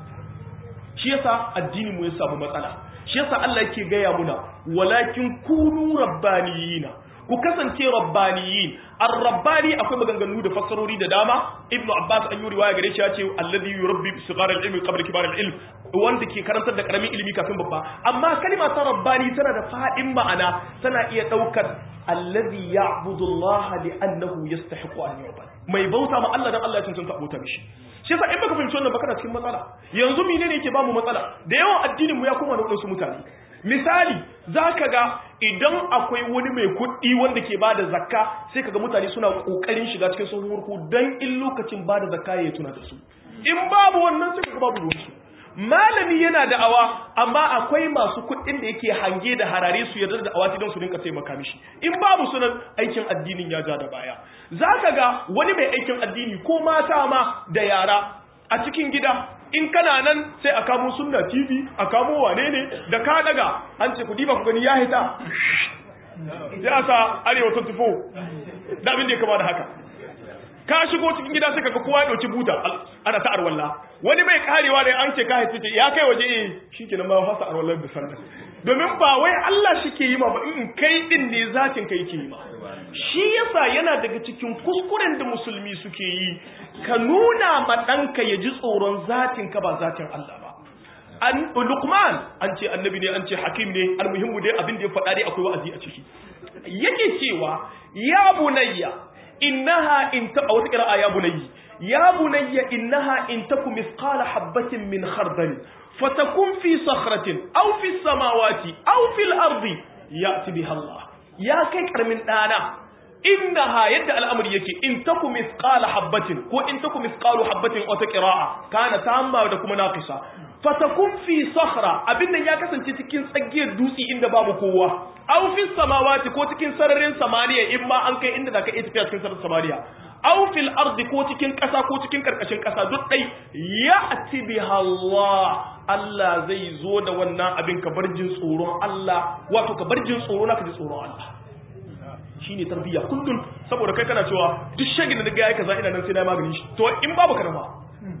shi yasa addini mu ya samu matsala shi yasa Allah yake gaya muna walakin kunu rabbaniyina ku kasance rabbaniyin ar-rabbani akwai maganganu da fassarori da dama ibnu abbas an yi riwaya gare shi ya ce alladhi yurabbi sigar al-ilmi qabla kibar al-ilm wanda ke karantar da karamin ilimi kafin babba amma kalma ta rabbani tana da fadin ma'ana tana iya daukar alladhi ya'budu Allah li'annahu yastahiqu an yu'bad mai bauta ma Allah dan Allah ya cancanta bauta mishi shi yasa in baka fahimci wannan baka na cikin matsala yanzu menene yake ba mu matsala da yawan addinin mu ya koma da wasu mutane misali za ka ga idan akwai wani mai kuɗi wanda ke bada zakka sai ka ga mutane suna ƙoƙarin shiga cikin sun hurku don in lokacin bada zakka ya tuna da su in babu wannan sai ka ga babu ruwansu malami yana da awa amma akwai masu kuɗin da yake hange da harare su yarda da awa don su rinka taimaka mishi in babu sunan aikin addinin ya ja da baya za ka ga wani mai aikin addini ko mata ma da yara a cikin gida in kana nan sai a kamo sunna tv a kamo wane ne da ka daga an ce ku diba ku gani ya hita sai a sa arewa 24 da abin da ya kama da haka ka shigo cikin gida sai kaga kowa ya dauki buta ana ta arwalla wani mai karewa da an ce ka haice ya kai waje eh shikenan ma fasa arwallar da sallah domin ba wai Allah shi ke yi ma ba in kai din ne zakin kai ke yi ma shi yasa yana daga cikin kuskuren da musulmi suke yi ka nuna ma ɗanka ya ji tsoron zatin ka ba zatin Allah ba an Luqman an ce annabi ne an ce hakim ne almuhimmu dai abin da ya faɗa dai akwai wa'azi a ciki yake cewa ya bunayya innaha in ta wata qira'a ya bunayyi ya bunayya innaha in takum mithqala habatin min khardal fatakun fi sakhratin aw fi samawati aw fil ardi ya'ti biha Allah ya kai karamin dana innaha yadda al'amari yake in taku mithqala habatin ko in taku mithqalu habatin wata qira'a kana tamma da kuma naqisa fatakun fi sakhra abin nan ya kasance cikin tsagiyar dutse inda babu kowa aw fi samawati ko cikin sararin samaniya in ma an kai inda zaka iya tafiya cikin sararin samaniya aw fil ardi ko cikin kasa ko cikin karkashin kasa duk dai ya'ti biha Allah Allah zai zo da wannan abin ka bar jin tsoron Allah wato ka bar jin tsoro na ka ji tsoron Allah shine tarbiyya kullun saboda kai kana cewa duk shagin da daga yayi kaza ina nan sai na magani shi to in babu kana ba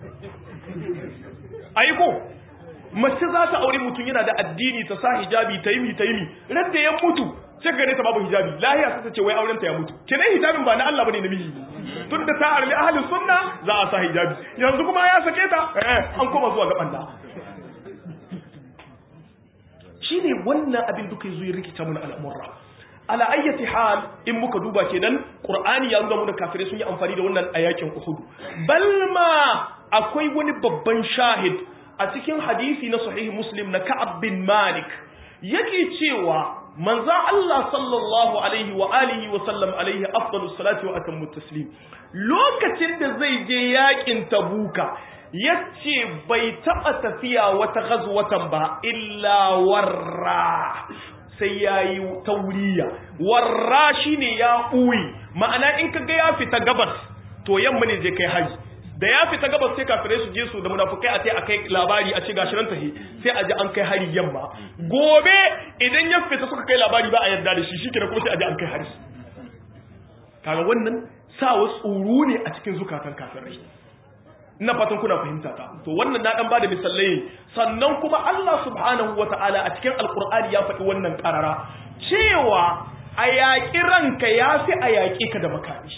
ai ko mace za ta aure mutum yana da addini ta sa hijabi ta yi mi ta yi mi ran da ya mutu sai gare ta babu hijabi lahiya sai ta ce wai auren ta ya mutu kenan hijabin ba na Allah bane namiji tun da ta armi ahlus sunna za a sa hijabi yanzu kuma ya sake ta eh an koma zuwa ga banda shine wannan abin duka yazo ya rikita mun al'amura ala ayyati hal in muka duba kenan qur'ani ya nuna mu da kafirai sun yi amfani da wannan a yakin uhud balma akwai wani babban shahid a cikin hadisi na sahih muslim na ka'ab bin malik yake cewa manzo Allah sallallahu alaihi wa alihi wa sallam alaihi afdalus salati wa atammu taslim lokacin da zai je yakin tabuka yace bai taba tafiya wata ghazwatan ba illa warra sai yayi tauriya warra shine ya uyi ma'ana in kaga ya fita gabas to yamma ne zai kai haji da ya fita gabas sai kafirai su je su da munafukai a sai a kai labari a ce gashi nan tahi sai a ji an kai hari yamma gobe idan ya fita suka kai labari ba a yarda da shi shikenan kuma sai a ji an kai hari kaga wannan sawa tsoro ne a cikin zukatan kafirai ina fatan kuna fahimta ta to wannan na dan bada misalai sannan kuma Allah subhanahu wataala a cikin alqur'ani ya faɗi wannan karara cewa a yaƙi ranka yafi a yaƙi ka da makami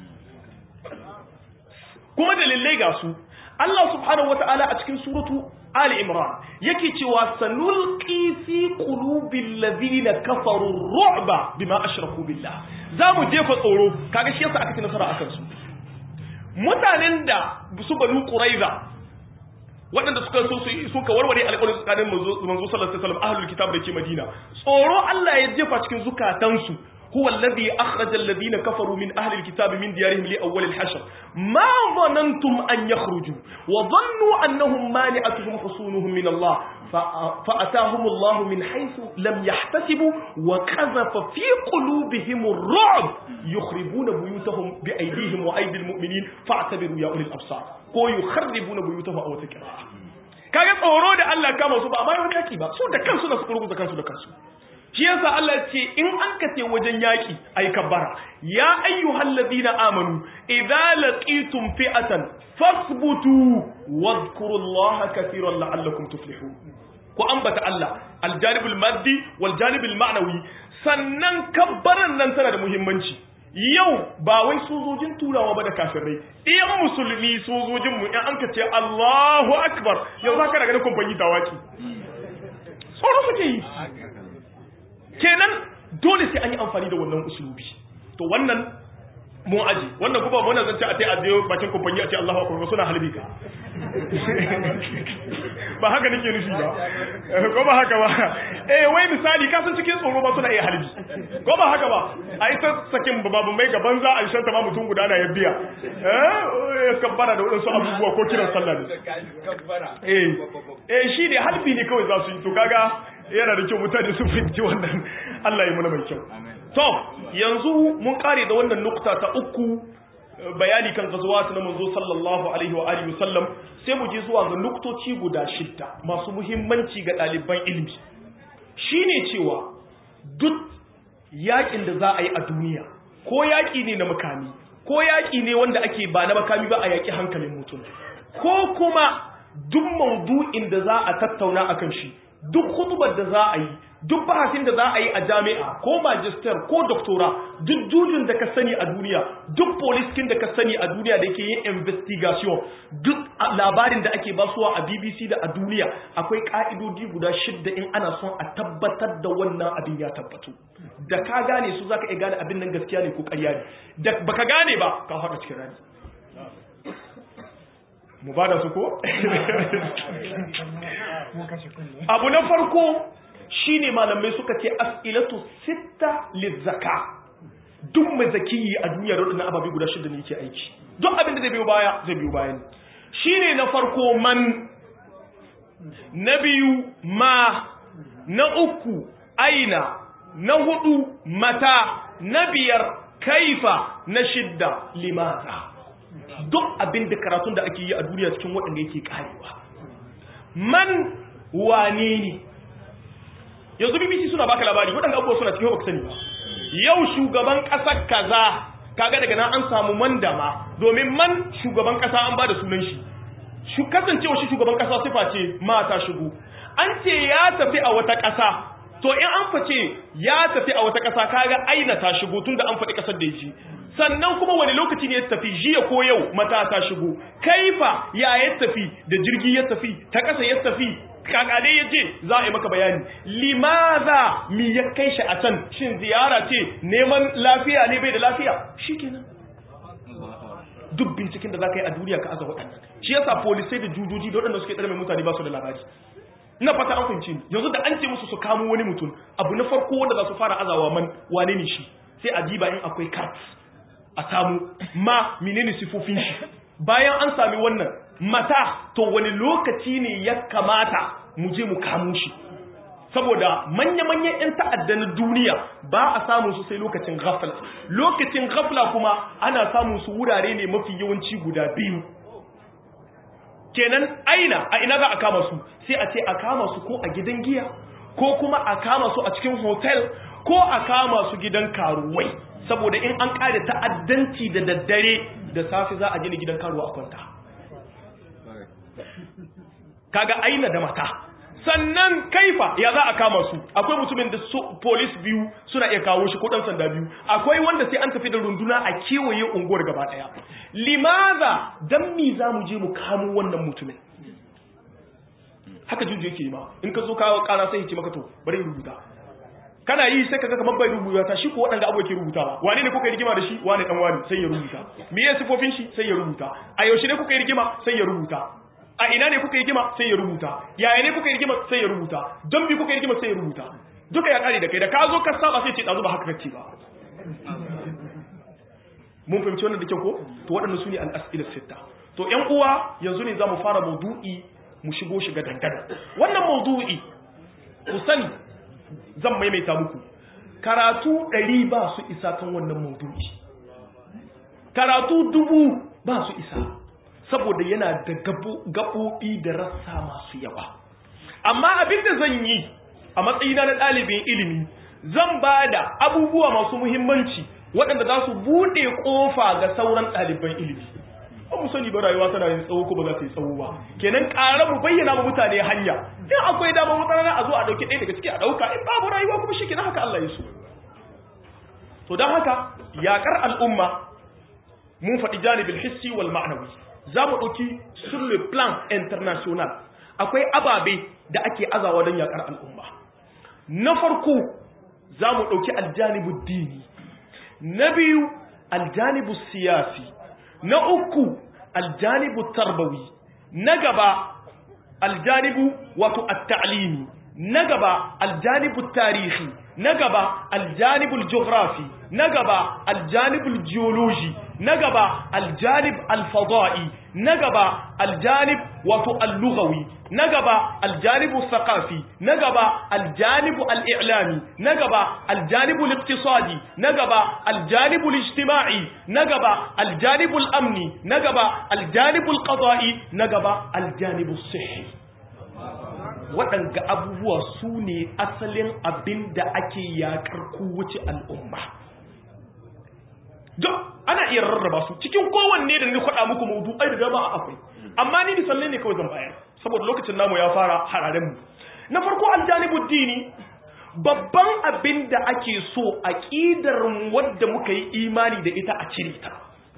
kuma dalilai ga su Allah subhanahu wata'ala a cikin suratu Ali Imran yake cewa sanulqi fi qulubil ladina kafaru ru'ba bima ashraku billah zamu jefa tsoro kaga shi yasa aka ci nasara akan su mutanen da su banu quraiza waɗanda suka so su suka warware alƙawarin tsakanin manzo sallallahu alaihi wasallam ahlul kitab da ke Madina tsoro Allah ya jefa cikin zukatansu هو الذي أخرج الذين كفروا من أهل الكتاب من ديارهم لأول الحشر ما ظننتم أن يخرجوا وظنوا أنهم مانعتهم حصونهم من الله فأتاهم الله من حيث لم يحتسبوا وقذف في قلوبهم الرعب يخربون بيوتهم بأيديهم وأيدي المؤمنين فاعتبروا يا أولي الأبصار ko yukharribuna buyutahum aw takra kaga tsoro da Allah kama su ba mai wani yaki ba su da kansu da su rubuta kansu da kansu shi yasa Allah ya ce in an kace wajen yaki ai kabbara ya ayyuhal ladina amanu idza laqitum fi'atan fasbutu wadhkurullaha katiran la'allakum tuflihun ku ambata Allah aljanibul maddi wal janibul ma'nawi sannan kabbaran nan tana da muhimmanci yau ba wai sojojin turawa ba da kafirai iyan musulmi sojojin mu in an kace Allahu akbar yau zaka daga kumfanyi tawaki tsoro suke yi kenan dole sai an yi amfani da wannan usulubi to wannan mun aji wannan kuma mun zance a tai a je bakin kumfanyi a ce Allahu akbar suna halbi ka ba haka nake nufi ba ko ba haka ba eh wai misali ka san cikin tsoro ba suna iya halbi ko ba haka ba ai ta sakin babu mai gaban za a shanta ma mutum guda na ya biya eh kabbara da wadansu abubuwa ko kiran sallah ne eh eh shi ne halbi ne kawai za su yi to kaga yana da kyau mutane su fahimci wannan Allah ya muna mai kyau to yanzu mun kare da wannan nukta ta uku bayani kan gazuwat na manzo sallallahu alaihi wa alihi wasallam sai mu je zuwa ga nuktoci guda shidda masu muhimmanci ga ɗaliban ilimi shine cewa duk yakin da za a yi a duniya ko yaki ne na makami ko yaki ne wanda ake ba na makami ba a yaki hankalin mutum ko kuma duk maudu'in da za a tattauna akan shi duk hutubar da za a yi duk bahasin da za a yi a jami'a ko magister ko doktora duk jujin da ka sani a duniya duk poliskin da ka sani a duniya da ke yin investigation duk labarin da ake basuwa a bbc da a duniya akwai ka'idodi guda shidda in ana son a tabbatar da wannan abin ya tabbatu da ka gane su zaka iya gane abin nan gaskiya ne ko ƙarya ne da baka gane ba ka haɗa cikin rani mu ba da su ko? abu na farko shine malamai suka ce as'ilatu sitta lizzaka duk mai zakiyi a duniya da wadannan ababe guda shida ne yake aiki duk abin da zai biyo baya zai biyo bayan shine na farko man na biyu ma na uku aina na hudu mata na biyar kaifa na shidda limaza duk abin da karatun da ake yi a duniya cikin waɗanda yake karewa man wane ne yanzu bbc suna baka labari waɗanda abubuwa suna cikin baka sani ba yau shugaban ƙasar kaza kaga daga nan an samu man dama domin man shugaban ƙasa an ba da sunan shi shu kasancewa shi shugaban ƙasa sifa ce mata shigo an ce ya tafi a wata ƙasa to in an face ya tafi a wata ƙasa kaga aina ta shigo tunda an faɗi ƙasar da ya sannan kuma wani lokaci ne ya tafi jiya ko yau mata ta shigo kaifa ya ya tafi da jirgi ya tafi ta ƙasa ya tafi kakade ya ce za a yi maka bayani limaza mi ya kai shi a can shin ziyara ce neman lafiya ne bai da lafiya shi kenan duk binciken da za ka yi a duniya ka aza waɗannan shi yasa polisai da jujoji da waɗanda suke tsare mai mutane ba su da labari ina fata an fahimci ni yanzu da an ce musu su kamo wani mutum abu na farko wanda za su fara azawa man wane ne shi sai a diba in akwai kart a samu ma menene sifofin shi bayan an sami wannan mata to wani lokaci ne ya kamata mu je mu kamo shi saboda manya-manyan 'yan ta'adda na duniya ba a samun su sai lokacin ghafla lokacin ghafla kuma ana samun su wurare ne mafi yawanci guda biyu kenan aina a ina za a kama su sai a ce a kama su ko a gidan giya ko kuma a kama su a cikin hotel ko a kama su gidan karuwai saboda in an kare ta'addanci da daddare da safe za a gina gidan karuwa a kwanta kaga aina da mata sannan kaifa ya za a kama su akwai mutumin da su police biyu suna iya kawo shi ko dan sanda biyu akwai wanda sai an tafi da runduna a kewaye unguwar gaba daya limaza dan mi za mu je mu kamo wannan mutumin haka juju yake yi ma in ka zo kawo kara sai ya ce maka to bari rubuta kana yi sai kaga kamar bai rubuta ta shi ko waɗanda abu yake rubutawa wane ne kuka yi rigima da shi wane dan wani sai ya rubuta me ya sifofin shi sai ya rubuta a yaushe ne kuka yi rigima sai ya rubuta a ina ne kuka yi rigima sai ya rubuta yaya ne kuka yi rigima sai ya rubuta don bi kuka yi rigima sai ya rubuta duka ya kare da kai da ka zo ka saba sai ce dazu ba haka kace ba mun fahimci wannan da kyau ko to waɗannan su ne al-as'ila sitta to ƴan uwa yanzu ne zamu fara maudu'i mu shigo shiga dangana wannan maudu'i ku sani zan maimaita muku karatu ɗari ba su isa kan wannan maudu'i karatu dubu ba su isa saboda yana da gaɓoɓi da rassa masu yawa amma abin da zan yi a matsayina na ɗalibin ilimi zan ba da abubuwa masu muhimmanci waɗanda za su buɗe ƙofa ga sauran ɗaliban ilimi ba mu sani ba rayuwa tana yin tsawo ko ba za ta yi tsawo ba kenan ƙara mu bayyana ma mutane hanya in akwai dama wata a zo a ɗauki ɗaya daga ciki a ɗauka in babu rayuwa kuma shi kenan haka Allah ya so to don haka yaƙar al'umma mun faɗi janibin hissi wal ma'anawi za mu ɗauki sur le plan international akwai ababe da ake azawa don yaƙar al'umma na farko za mu ɗauki aljanibu dini na biyu aljanibu siyasi na uku aljanibu tarbawi na gaba aljanibu wato at-ta'limi na gaba aljanibu tarihi na gaba aljanibul geography na gaba aljanibul geology na gaba aljanib alfada'i na gaba aljanib wato al-lughawi na gaba aljanibu thaqafi na gaba aljanibu al-i'lami na gaba aljanibu al-iqtisadi na gaba aljanibu al-ijtima'i na gaba aljanibu al-amni na gaba aljanibu al-qada'i na gaba aljanibu as-sihhi waɗanga abubuwa su ne asalin abin da ake yaƙar kowace al'umma don ana iya rarraba su cikin kowanne da ni kwaɗa muku maudu ai da dama akwai amma ni misalai ne kawai zan bayar saboda lokacin namu ya fara hararen mu na farko aljanibu dini babban abin da ake so aqidar wadda muka yi imani da ita a cire ta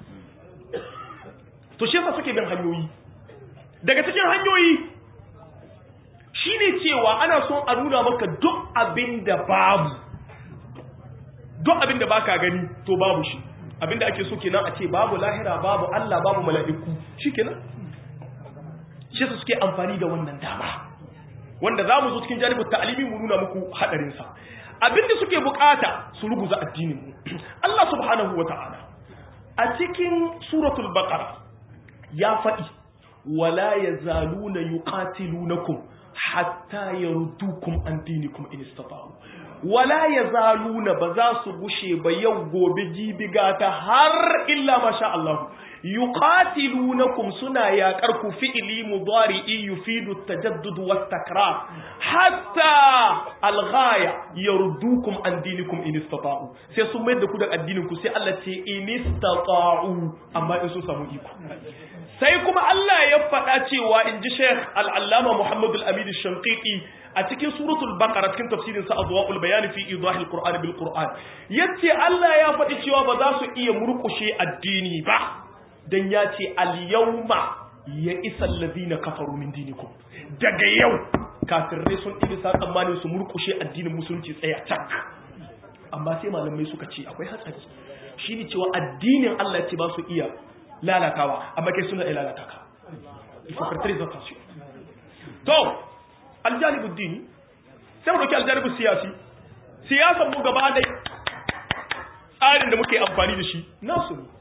to shi yasa suke bin hanyoyi daga cikin hanyoyi shine cewa ana son a nuna maka duk abin da babu duk abin da baka gani to babu shi abin da ake so kenan a ce babu lahira babu Allah babu mala'iku shikenan shi su suke amfani da wannan dama wanda zamu zo cikin janibin ta'alimi mu nuna muku hadarin sa abin da suke bukata su ruguza addinin mu Allah subhanahu wata'ala a cikin suratul baqara ya faɗi wala yazaluna yuqatilunakum hatta yardukum an dinikum in istata'u wala yazaluna ba za su gushe ba yau gobe jibiga ta har illa masha Allah yuqatilunakum suna yaƙar ku fi'li mudari'i yufidu at-tajaddud wat-takrar hatta al-ghaya yardukum an dinikum in istata'u sai sun mai da ku da addinin ku sai Allah ce in istata'u amma in sun samu iko sai kuma Allah ya faɗa cewa in ji Sheikh Al-Allama Muhammad Al-Amin Al-Shanqiqi a cikin suratul Baqara cikin tafsirin sa Adwa'ul Bayan fi Idahil Qur'an bil Qur'an yace Allah ya faɗi cewa ba za su iya murƙushe addini ba dan ya ce al-yawma ya isa alladhina kafaru min dinikum daga yau kafirai sun ɗibi sa tsammanin su murkushe addinin musulunci tsaya cak amma sai malamai suka ce akwai hatsari shi ne cewa addinin Allah ce ba su iya lalatawa amma kai suna iya lalata ka ifokartare za su to aljanibud dini sai mu dauki aljanibud siyasi siyasan mu gaba dai tsarin da muke amfani da shi nasu ne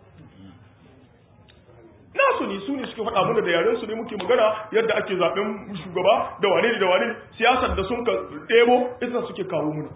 nasu ne su ne suke faɗa mana da yaren su ne muke magana yadda ake zaɓen shugaba da wane ne da wane ne siyasar da sun ka ɗebo ita suke kawo muna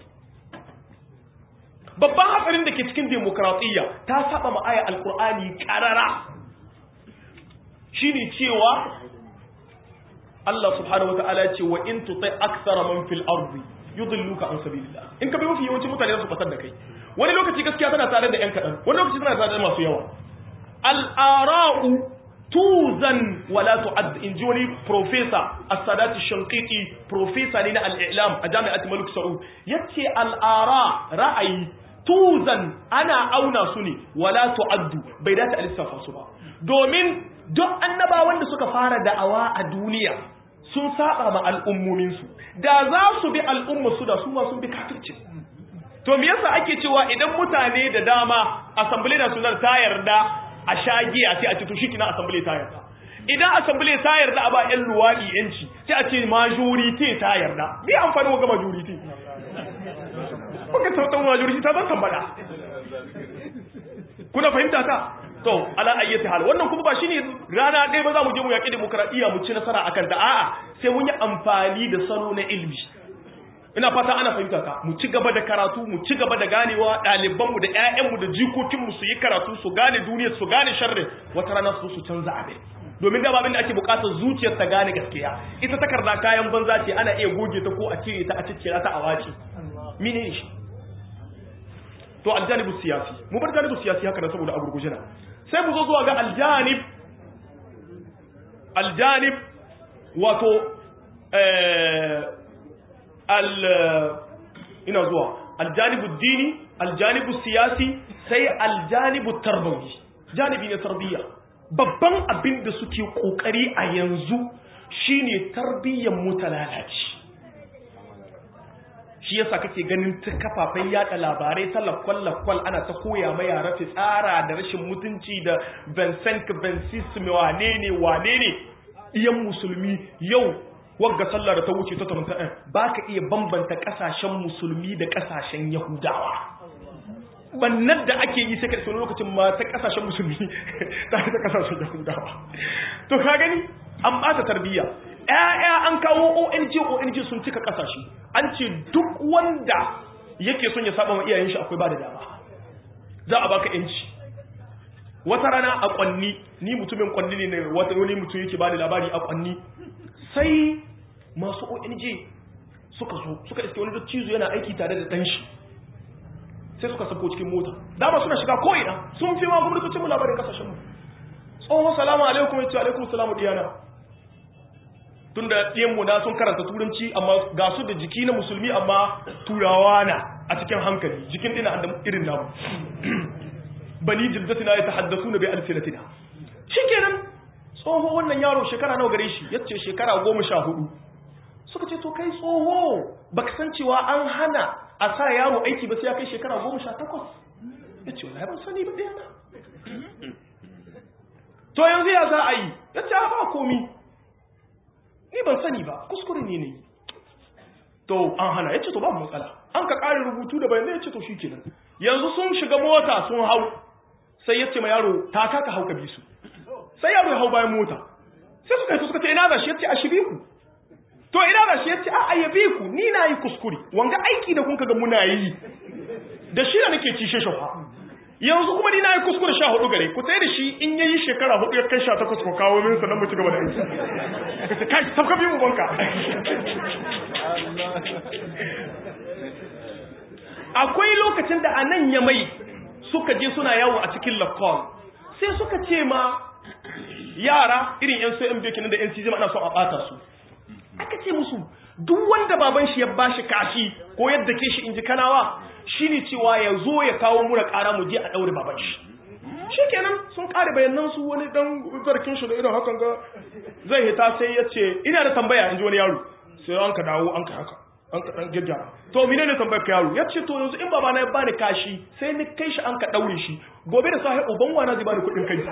babban hatsarin da ke cikin demokratiyya ta saba ma aya alkur'ani karara shine cewa Allah subhanahu wata'ala ce wa in tutai aktsara man fil ardi yudilluka an sabilillah in ka bi mafi yawancin mutane za su fatar da kai wani lokaci gaskiya tana tare da yan kadan wani lokaci tana tare da masu yawa al-ara'u tuzan wala tu'ad in ji wani professor as-sadat shanqiti professor ne na al-i'lam a jami'at malik saud yace al-ara ra'ayi tuzan ana auna su ne wala tu'addu bai dace a lissafa su ba domin duk annabawan da suka fara da'awa a duniya sun saba ma al'ummominsu da za su bi al'ummarsu da su ma sun bi kafirci to me yasa ake cewa idan mutane da dama assembly national ta yarda a shagiya sai a ce to shikina assembly ta yarda idan assembly ta yarda a ba yan luwadi yanci sai a ce majority ta yarda bi amfani ga majority kuka sautan majority ta zan tambada kuna fahimta ta to ala ayyati hal wannan kuma ba shine rana ɗaya ba za mu je mu yaƙi demokradiyya mu ci nasara akan ta a'a sai mun yi amfani da salo na ilmi ina fata ana fahimta ta mu ci gaba da karatu mu ci gaba da ganewa ɗaliban mu da ƴaƴan mu da jikokin mu su yi karatu su gane duniya su gane sharri wata rana su su canza abin domin da babin da ake bukatar zuciyar ta gane gaskiya ita takarda kayan banza ce ana iya goge ta ko a cire ta a ciccira ta a wace mene shi to aljanibu siyasi mu bar janibu siyasi haka da saboda agurgujina sai mu zo zuwa ga aljanib aljanib wato al ina zuwa aljanibu dini aljanibu siyasi sai aljanibu tarbawi janibi ne tarbiyya babban abin da suke kokari a yanzu shine tarbiyyar mu ta lalace shi yasa kake ganin ta kafafen yada labarai ta lakwal-lakwal ana ta koya ma yara tsara da rashin mutunci da Vincent Vencis wane ne wane ne iyan musulmi yau wagga sallar da ta wuce ta tarunta ɗin ba ka iya bambanta ƙasashen musulmi da ƙasashen yahudawa bannan da ake yi sai ka wani lokacin ma ta ƙasashen musulmi ta ta ƙasashen yahudawa to ka gani an ɓata tarbiyya ‘ya'ya an kawo ONG ONG sun cika ƙasashe an ce duk wanda yake son ya saba wa iyayen shi akwai ba da dama za a baka ‘yanci wata rana a ƙwanni ni mutumin ƙwanni ne wata wani mutum yake ba da labari a ƙwanni sai masu ONG suka zo suka iske wani cizo yana aiki tare da ɗanshi sai suka sako cikin mota dama suna shiga ko'ina sun fi ma gwamnatocin mu labarin kasashenmu tsohon salamu alaikum ya ce alaikum salamu diyana tun da ɗiyanmu na sun karanta turanci amma ga su da jiki na musulmi amma turawa na a cikin hankali jikin ɗina da irin namu bani jildatina ya tahaddasu na bai alfilatina shi kenan tsoho wannan yaro shekara nawa gare shi yace shekara goma sha hudu suka ce to kai tsoho baka san cewa an hana a sa yaro aiki ba sai ya kai shekara goma sha takwas ya ce wala ban sani ba ɗaya na to yanzu ya za a yi ya ce ba komi ni ban sani ba kuskure ne ne to an hana ya ce to babu matsala an ka ƙari rubutu da bayanai ya ce to shi kenan yanzu sun shiga mota sun hau sai ya ce ma yaro ta kaka hau ka bi su sai yaro ya hau bayan mota sai suka yi suka ce ina da shi ya ce a shige ku to ina da shi ya ce a ayyabe ku ni na yi kuskure wanga aiki da kun ga muna yi da shi da nake ci shi shafa yanzu kuma ni na yi kuskure sha hudu gare ku tsaye da shi in ya yi shekara hudu ya kai sha takwas ko kawo min sannan mu ci gaba da aiki ka ce kai sabka biyu ubanka akwai lokacin da a nan ya mai suka je suna yawo a cikin lakon sai suka ce ma yara irin yan so yan bekin da yan cizim ana so a bata su aka ce musu duk wanda baban shi ya bashi kashi ko yadda ke shi inji kanawa shine cewa ya zo ya kawo mura kara mu je a daure baban shi shikenan sun kare bayanan su wani dan zarkin shi da irin hakan ga zai hita sai ya ce ina da tambaya inji wani yaro sai an ka dawo an ka haka an ka dan gyaggyara to mine ne tambayar ka yaro ya ce to yanzu in baba na ya bani kashi sai ni kai shi an ka daure shi gobe da safe uban wana zai bani kuɗin kai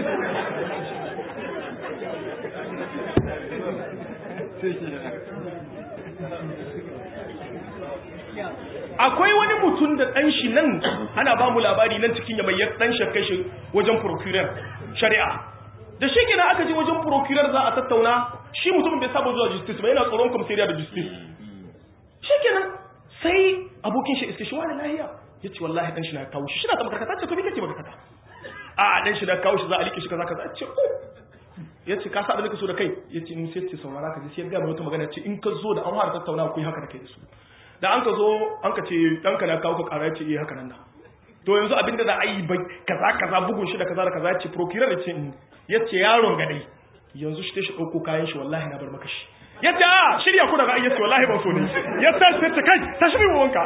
akwai wani mutum da ɗan shi nan ana ba mu labari nan cikin ya mai ɗan shakkai shi wajen procurer shari'a da shi kenan aka je wajen procurer za a tattauna shi mutumin bai saba zuwa justice ba yana tsoron commissariat da justice shi kenan sai abokin shi iske shi wani lahiya ya ce wallahi ɗan shi na kawo shi shi na ta makarkata ce to me kake makarkata a ɗan shi na kawo shi za a liƙe shi kaza kaza ce ko ya ce ka sa da nake so da kai ya ce in sai ce saurara ka ji sai ya gaya wata magana ce in ka zo da an fara tattauna ku yi haka da kai da su da an ka zo an ka ce ɗanka na kawo ka ƙara ya ce iya haka nan da to yanzu abin da za a yi bai kaza kaza bugun shi da kaza da kaza ya ce procurer ya ce ya ce yaron ga dai yanzu shi ta shi ɗauko kayan shi wallahi na bar maka shi ya ce a shirya ku da ra'ayi ya ce wallahi ban so ne ya ta sai ta kai ta shi mai wanka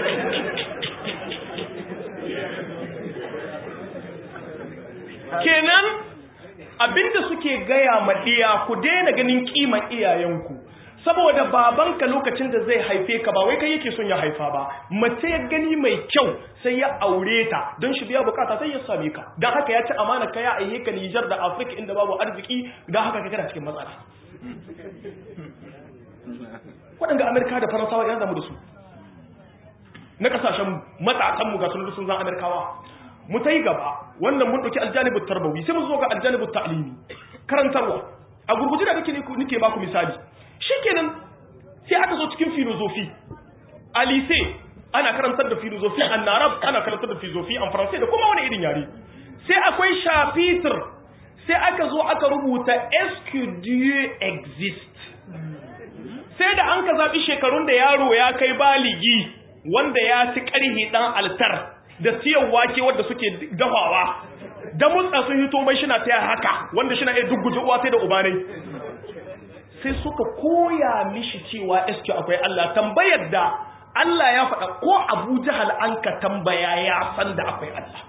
kenan abinda suke gaya ma iya ku daina ganin kiman iyayenku saboda babanka lokacin da zai haife ka ba wai kai yake son ya haifa ba mace ya gani mai kyau sai ya aure ta don shi biya bukata sai ya same ka don haka ya ci amana ka ya aihe ka Nijar da Afirka inda babu arziki don haka ka kana cikin matsala waɗanda Amerika da Faransawa ya zamu da su na kasashen matasanmu ga sun sun zan Amerikawa mu ta yi gaba wannan mun ɗauki aljanibu tarbawi sai mu zo ga aljanibu ta'alimi karantarwa a gurguje da nake nake baku misali shikenan sai aka zo cikin filozofi a lise ana karantar da filozofi an narab ana karantar da filozofi an faransai da kuma wani irin yare sai akwai chapitre sai aka zo aka rubuta est Dieu exist sai da an ka zaɓi shekarun da yaro ya kai baligi wanda ya ci ƙarhi ɗan altar da siyan wake wadda suke dafawa da mutsa sun hito mai shina ta haka wanda shina iya dugguje uwa sai da ubanai sai suka koya mishi cewa eske akwai Allah tambayar da Allah ya faɗa ko Abu Jahal an ka tambaya ya san da akwai Allah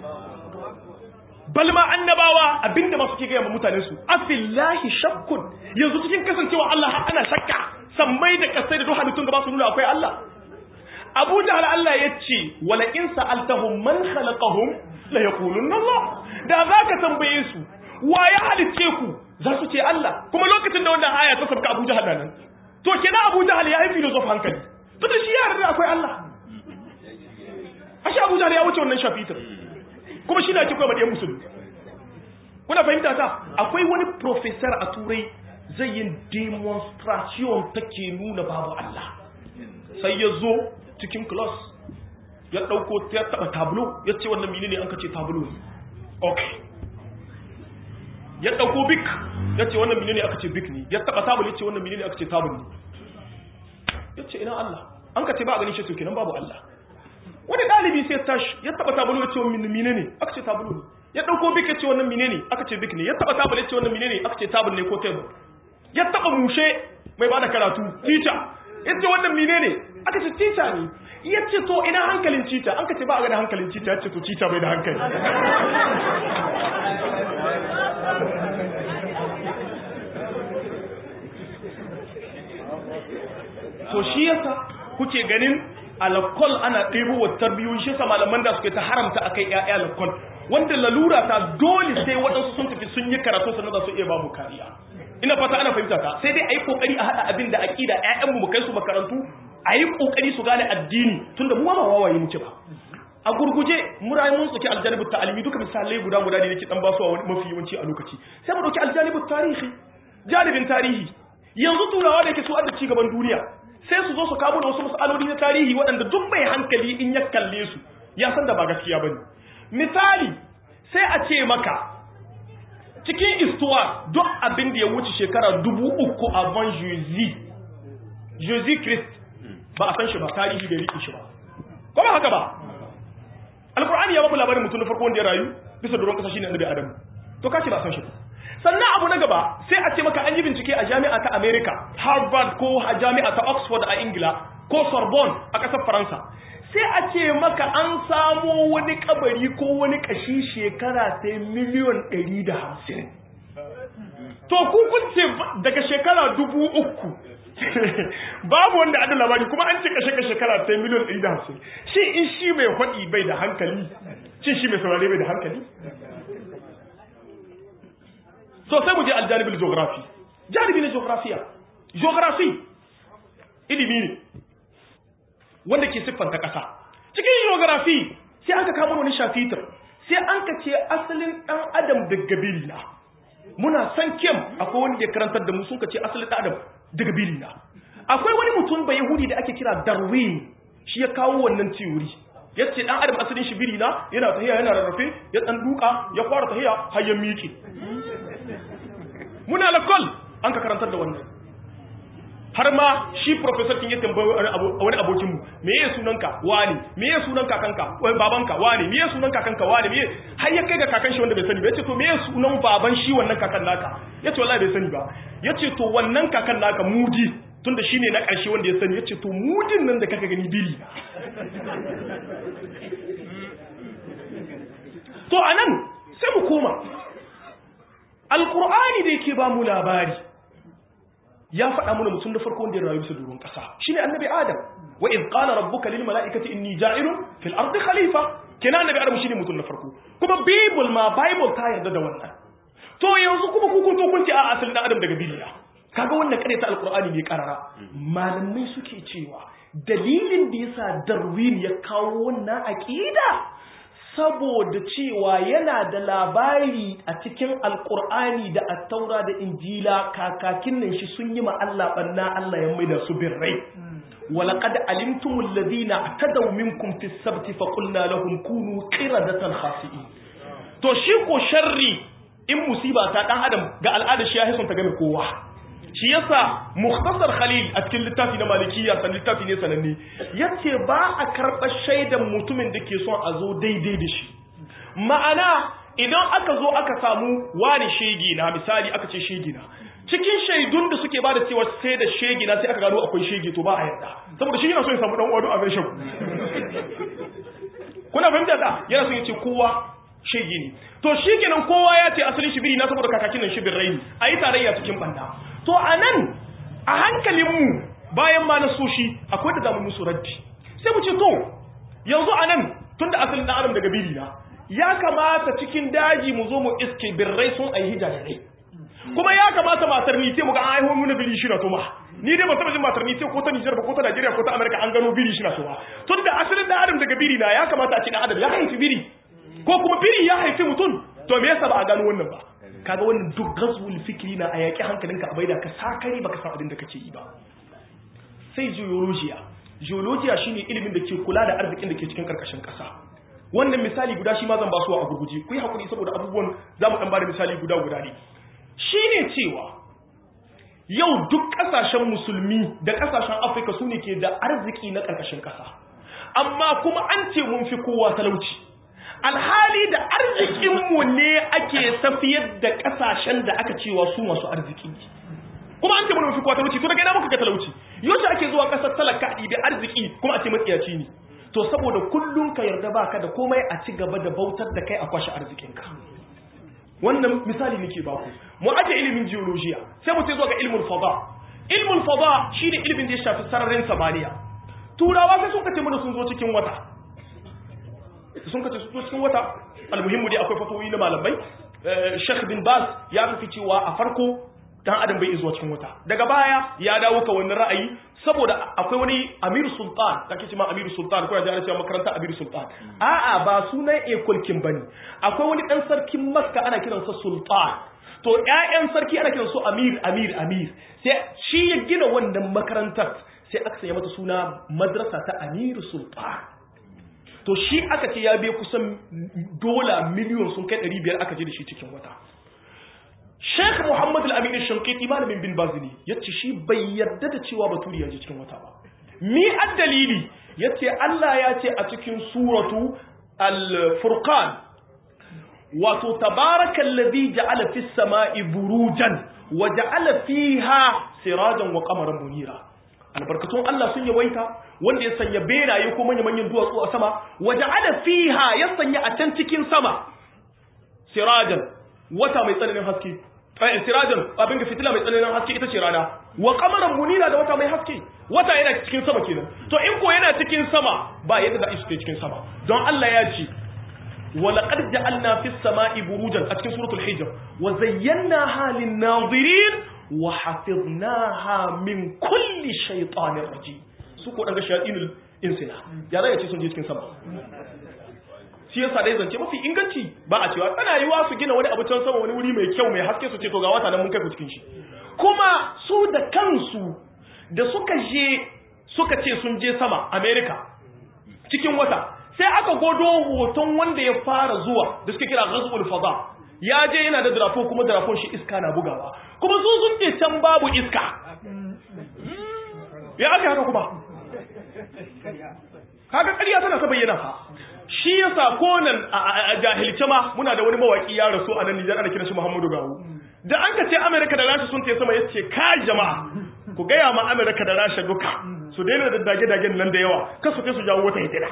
balma annabawa abinda masu ke gaya ma mutane su afillahi shakkun yanzu cikin kasancewa Allah ana shakka sammai da kasai da duk halittun da ba su nuna akwai Allah Abu Jahal Allah ya ce wala in sa'altahum man khalaqahum la yaqulunna Allah da zaka tambaye su wa ya halicce ku za su ce Allah kuma lokacin da wannan aya ta sabka Abu Jahal nan to kenan Abu Jahal ya yi filosof hankali to da shi ya yarda akwai Allah ashe Abu Jahal ya wuce wannan shafitar kuma shi ne ake koyar da musulmi kuna fahimta ta akwai wani professor a turai zai yin demonstration take nuna babu Allah sai ya zo cikin class ya dauko ya taba tableau ya ce wannan menene an kace tableau ne okay ya dauko bik ya ce wannan menene aka ce bik ne ya taba tableau ya ce wannan menene aka ce tableau ne ya ce ina Allah an kace ba a ganin shi to kenan babu Allah wani dalibi sai tashi ya taba tableau ya ce wannan menene aka ce tableau ne ya dauko bik ya ce wannan menene aka ce bik ne ya taba tableau ya ce wannan menene aka ce tableau ne ko table ya taba mushe mai bada karatu teacher ya ce wannan menene aka ce teacher ne ya ce to ina hankalin cita an ka ce ba a gani hankalin cita ya ce to cita bai da hankali to shi yasa kuke ganin alkol ana ɗebo wa tarbiyyun shi yasa malaman da suke ta haramta a kai ‘ya'ya alkol wanda lalura ta dole sai waɗansu sun tafi sun yi karatu sannan za su iya babu kariya ina fata ana fahimta ta sai dai a yi ƙoƙari a haɗa abin da aƙida ‘ya'yanmu mu kai su makarantu a yi ƙoƙari su gane addini tun da mu ba wawaye muke ba a gurguje mura mun tsoki aljanibu ta'alimi duka misalai guda guda ne nake dan ba su a mafi yawanci a lokaci sai mu dauki aljanibu tarihi janibin tarihi yanzu turawa da yake su adda ci gaban duniya sai su zo su kawo da wasu masaloli na tarihi waɗanda duk mai hankali in ya kalle su ya san da ba gaskiya bane misali sai a ce maka cikin istuwa duk abin da ya wuce shekara dubu uku avant Jésus Jésus Christ ba a san shi ba tarihi bai riƙe shi ba ko ba haka ba alkur'ani ya babu labarin mutum na farko wanda ya rayu bisa doron kasa shine annabi adam to kace ba san shi ba sannan abu na gaba sai a ce maka an yi bincike a jami'a ta America Harvard ko a jami'a ta Oxford a Ingila ko Sorbonne a ƙasar Faransa sai a ce maka an samo wani kabari ko wani kashi shekara sai miliyon 150 to ku kun ce daga shekara dubu uku babu wanda adda labari kuma an ce kashe kashe kara ta miliyan ɗari da hamsin shi in shi mai faɗi bai da hankali shi shi mai saurare bai da hankali so sai mu je aljanibin geography janibi na geografiya geography ilimi ne wanda ke siffanta ƙasa cikin geography sai an ka kama wani shafitar sai an ka ce asalin ɗan adam daga biri na muna san kem akwai wani da karantar da mu sun ka ce asalin ɗan adam daga biri na akwai wani mutum bai yahudi da ake kira darwin shi ya kawo wannan theory ya ce ɗan adam asalin shi biri na yana tahiya yana rarrafe ya ɗan duka ya fara tahiya har ya miƙe muna lakol an ka karantar da wannan har ma shi professor kin ya tambayi wani abokin mu me yake sunanka wani me yake sunan kakanka wai babanka wani me yake sunan kakanka wani me har ya kai ga kakan shi wanda bai sani ba yace to me yake sunan baban shi wannan kakan naka yace wallahi bai sani ba yace to wannan kakan naka mudi tunda shine na ƙarshe wanda ya sani yace to mudin nan da kaka gani biri to anan sai mu koma alqur'ani da yake ba mu labari ya faɗa mana mutum da farko wanda ya rayu bisa doron ƙasa shine annabi adam wa in qala rabbuka lil mala'ikati inni ja'ilun fil ardi khalifa kenan annabi adam shine mutum na farko kuma bible ma bible ta yarda da wannan to yanzu kuma ku kun to kun ce a asalin adam daga bibiliya kaga wannan kare ta alqur'ani ne karara malamai suke cewa dalilin da yasa darwin ya kawo wannan aqida saboda cewa yana da labari a cikin alkur'ani da attaura da injila kakakin nan shi sun yi ma Allah banna Allah ya maida su birrai walaqad alimtum alladhina atadaw minkum fi sabti fa qulna lahum kunu qiradatan khasi'in to shi ko sharri in musiba ta dan adam ga al'ada shi ya hisun ta game kowa shi yasa mukhtasar khalil a cikin littafi na malikiya san littafi ne sananne yace ba a karɓar shaidan mutumin da ke son a zo daidai da shi ma'ana idan aka zo aka samu wani shegi na misali aka ce shegi na cikin shaidun da suke bada cewa sai da shegi na sai aka gano akwai shegi to ba a yarda saboda shi yana so ya samu dan uwa a zai shagu kuna fahimta da yana so ya ce kowa shegi ne to shi kenan kowa ya ce asalin shibiri na saboda kakakin nan shibir rai a yi tarayya cikin banda to a nan a hankalinmu bayan ma na soshi akwai da zamu musu raddi sai mu ce to yanzu a nan tun da asalin ɗan adam daga biri na ya kamata cikin daji mu zo mu iske birrai sun aihi jarirai kuma ya kamata matar ni sai mu ga an haihuwa muna biri shi na tuma ni dai ba taɓa jin matar ni sai ko ta Nijar ba ko ta Najeriya ko ta Amerika an gano biri shi na tuma tun da asalin ɗan adam daga biri na ya kamata a ce ɗan adam ya haifi biri ko kuma biri ya haifi mutum to me yasa ba a gano wannan ba kaga wannan duk gazwul fikri na a yaƙi hankalinka a baida ka sakari baka san abin da kake yi ba sai geologiya geologiya shine ilimin da ke kula da arzikin da ke cikin karkashin ƙasa wannan misali guda shi ma zan ba su a gurguje ku yi hakuri saboda abubuwan za mu dan bada misali guda guda ne shine cewa yau duk ƙasashen musulmi da ƙasashen afirka su ne ke da arziki na karkashin ƙasa amma kuma an ce mun fi kowa talauci alhali da arzikinmu ne ake tafiyar da kasashen da aka cewa su masu arziki kuma an ce mana mafi kwa talauci to daga ina muka ga talauci yau ake zuwa kasar talaka a ɗibi arziki kuma a ce matsiyaci ne to saboda kullum ka yarda baka da komai a ci gaba da bautar da kai a kwashe arzikinka wannan misali nake baku mu aje ilimin geologiya sai mu ce zuwa ga ilmul fada ilmul fada shine ilimin da ya shafi sararin samaniya turawa sai sun kace mana sun zo cikin wata sun kace su cikin wata almuhimmu dai akwai fatoyi na malamai Sheikh bin Baz ya fi cewa a farko dan adam bai izuwa cikin wata daga baya ya dawo ka wannan ra'ayi saboda akwai wani Amir Sultan kake cewa Amir Sultan ko ya ji cewa makaranta Amir Sultan a'a ba sunan ekolkin bane akwai wani dan sarkin Makka ana kiransa Sultan to ƴaƴan sarki ana kiransu Amir Amir Amir sai shi ya gina wannan makarantar sai aka sanya mata suna madrasa ta Amir Sultan to shi aka ce ya biya kusan dola miliyon sun kai 500 aka je da shi cikin wata Sheikh Muhammad Al-Amin Shankiti malamin bin Bazini yace shi bai yarda da cewa Baturi ya je cikin wata ba mi addalili yace Allah ya ce a cikin suratu Al-Furqan wato tabarakal ladhi ja'ala fis sama'i burujan wa ja'ala fiha sirajan wa qamaran munira albarkatun Allah sun yawaita wanda ya sanya beraye ko manya-manyan duwatsu a sama waje ala fiha ya sanya a can cikin sama sirajan wata mai tsananin haske ai sirajan abin da fitila mai tsananin haske ita ce rana wa qamaran munira da wata mai haske wata yana cikin sama kenan to in ko yana cikin sama ba yadda za a iske cikin sama don Allah ya ce wa laqad ja'alna fis sama'i burujan a cikin suratul hijr wa zayyanaha lin nadirin wa hafiznaha min kulli shaytanir rajim su ko daga shayatinul insina ya zai ce sun je cikin sama shi yasa dai zance mafi inganci ba a cewa tana yiwa su gina wani abu can sama wani wuri mai kyau mai haske su ce to ga wata nan mun kai ku cikin shi kuma su da kansu da suka je suka ce sun je sama America cikin wata sai aka godo hoton wanda ya fara zuwa da suke kira ghazwul fada ya je yana da drafo kuma drafon shi iska na bugawa kuma su sun ce can babu iska ya aka haka kuma kaga ƙarya tana ta bayyana fa shi yasa ko nan a jahilce ma muna da wani mawaki ya rasu a nan Nijar ana kiran shi Muhammadu Gawo da an ka ce Amerika da Rasha sun ce sama yace ka jama'a ku gaya ma Amerika da Rasha duka su daina da dage-dagen nan da yawa kar su kai su jawo wata hitila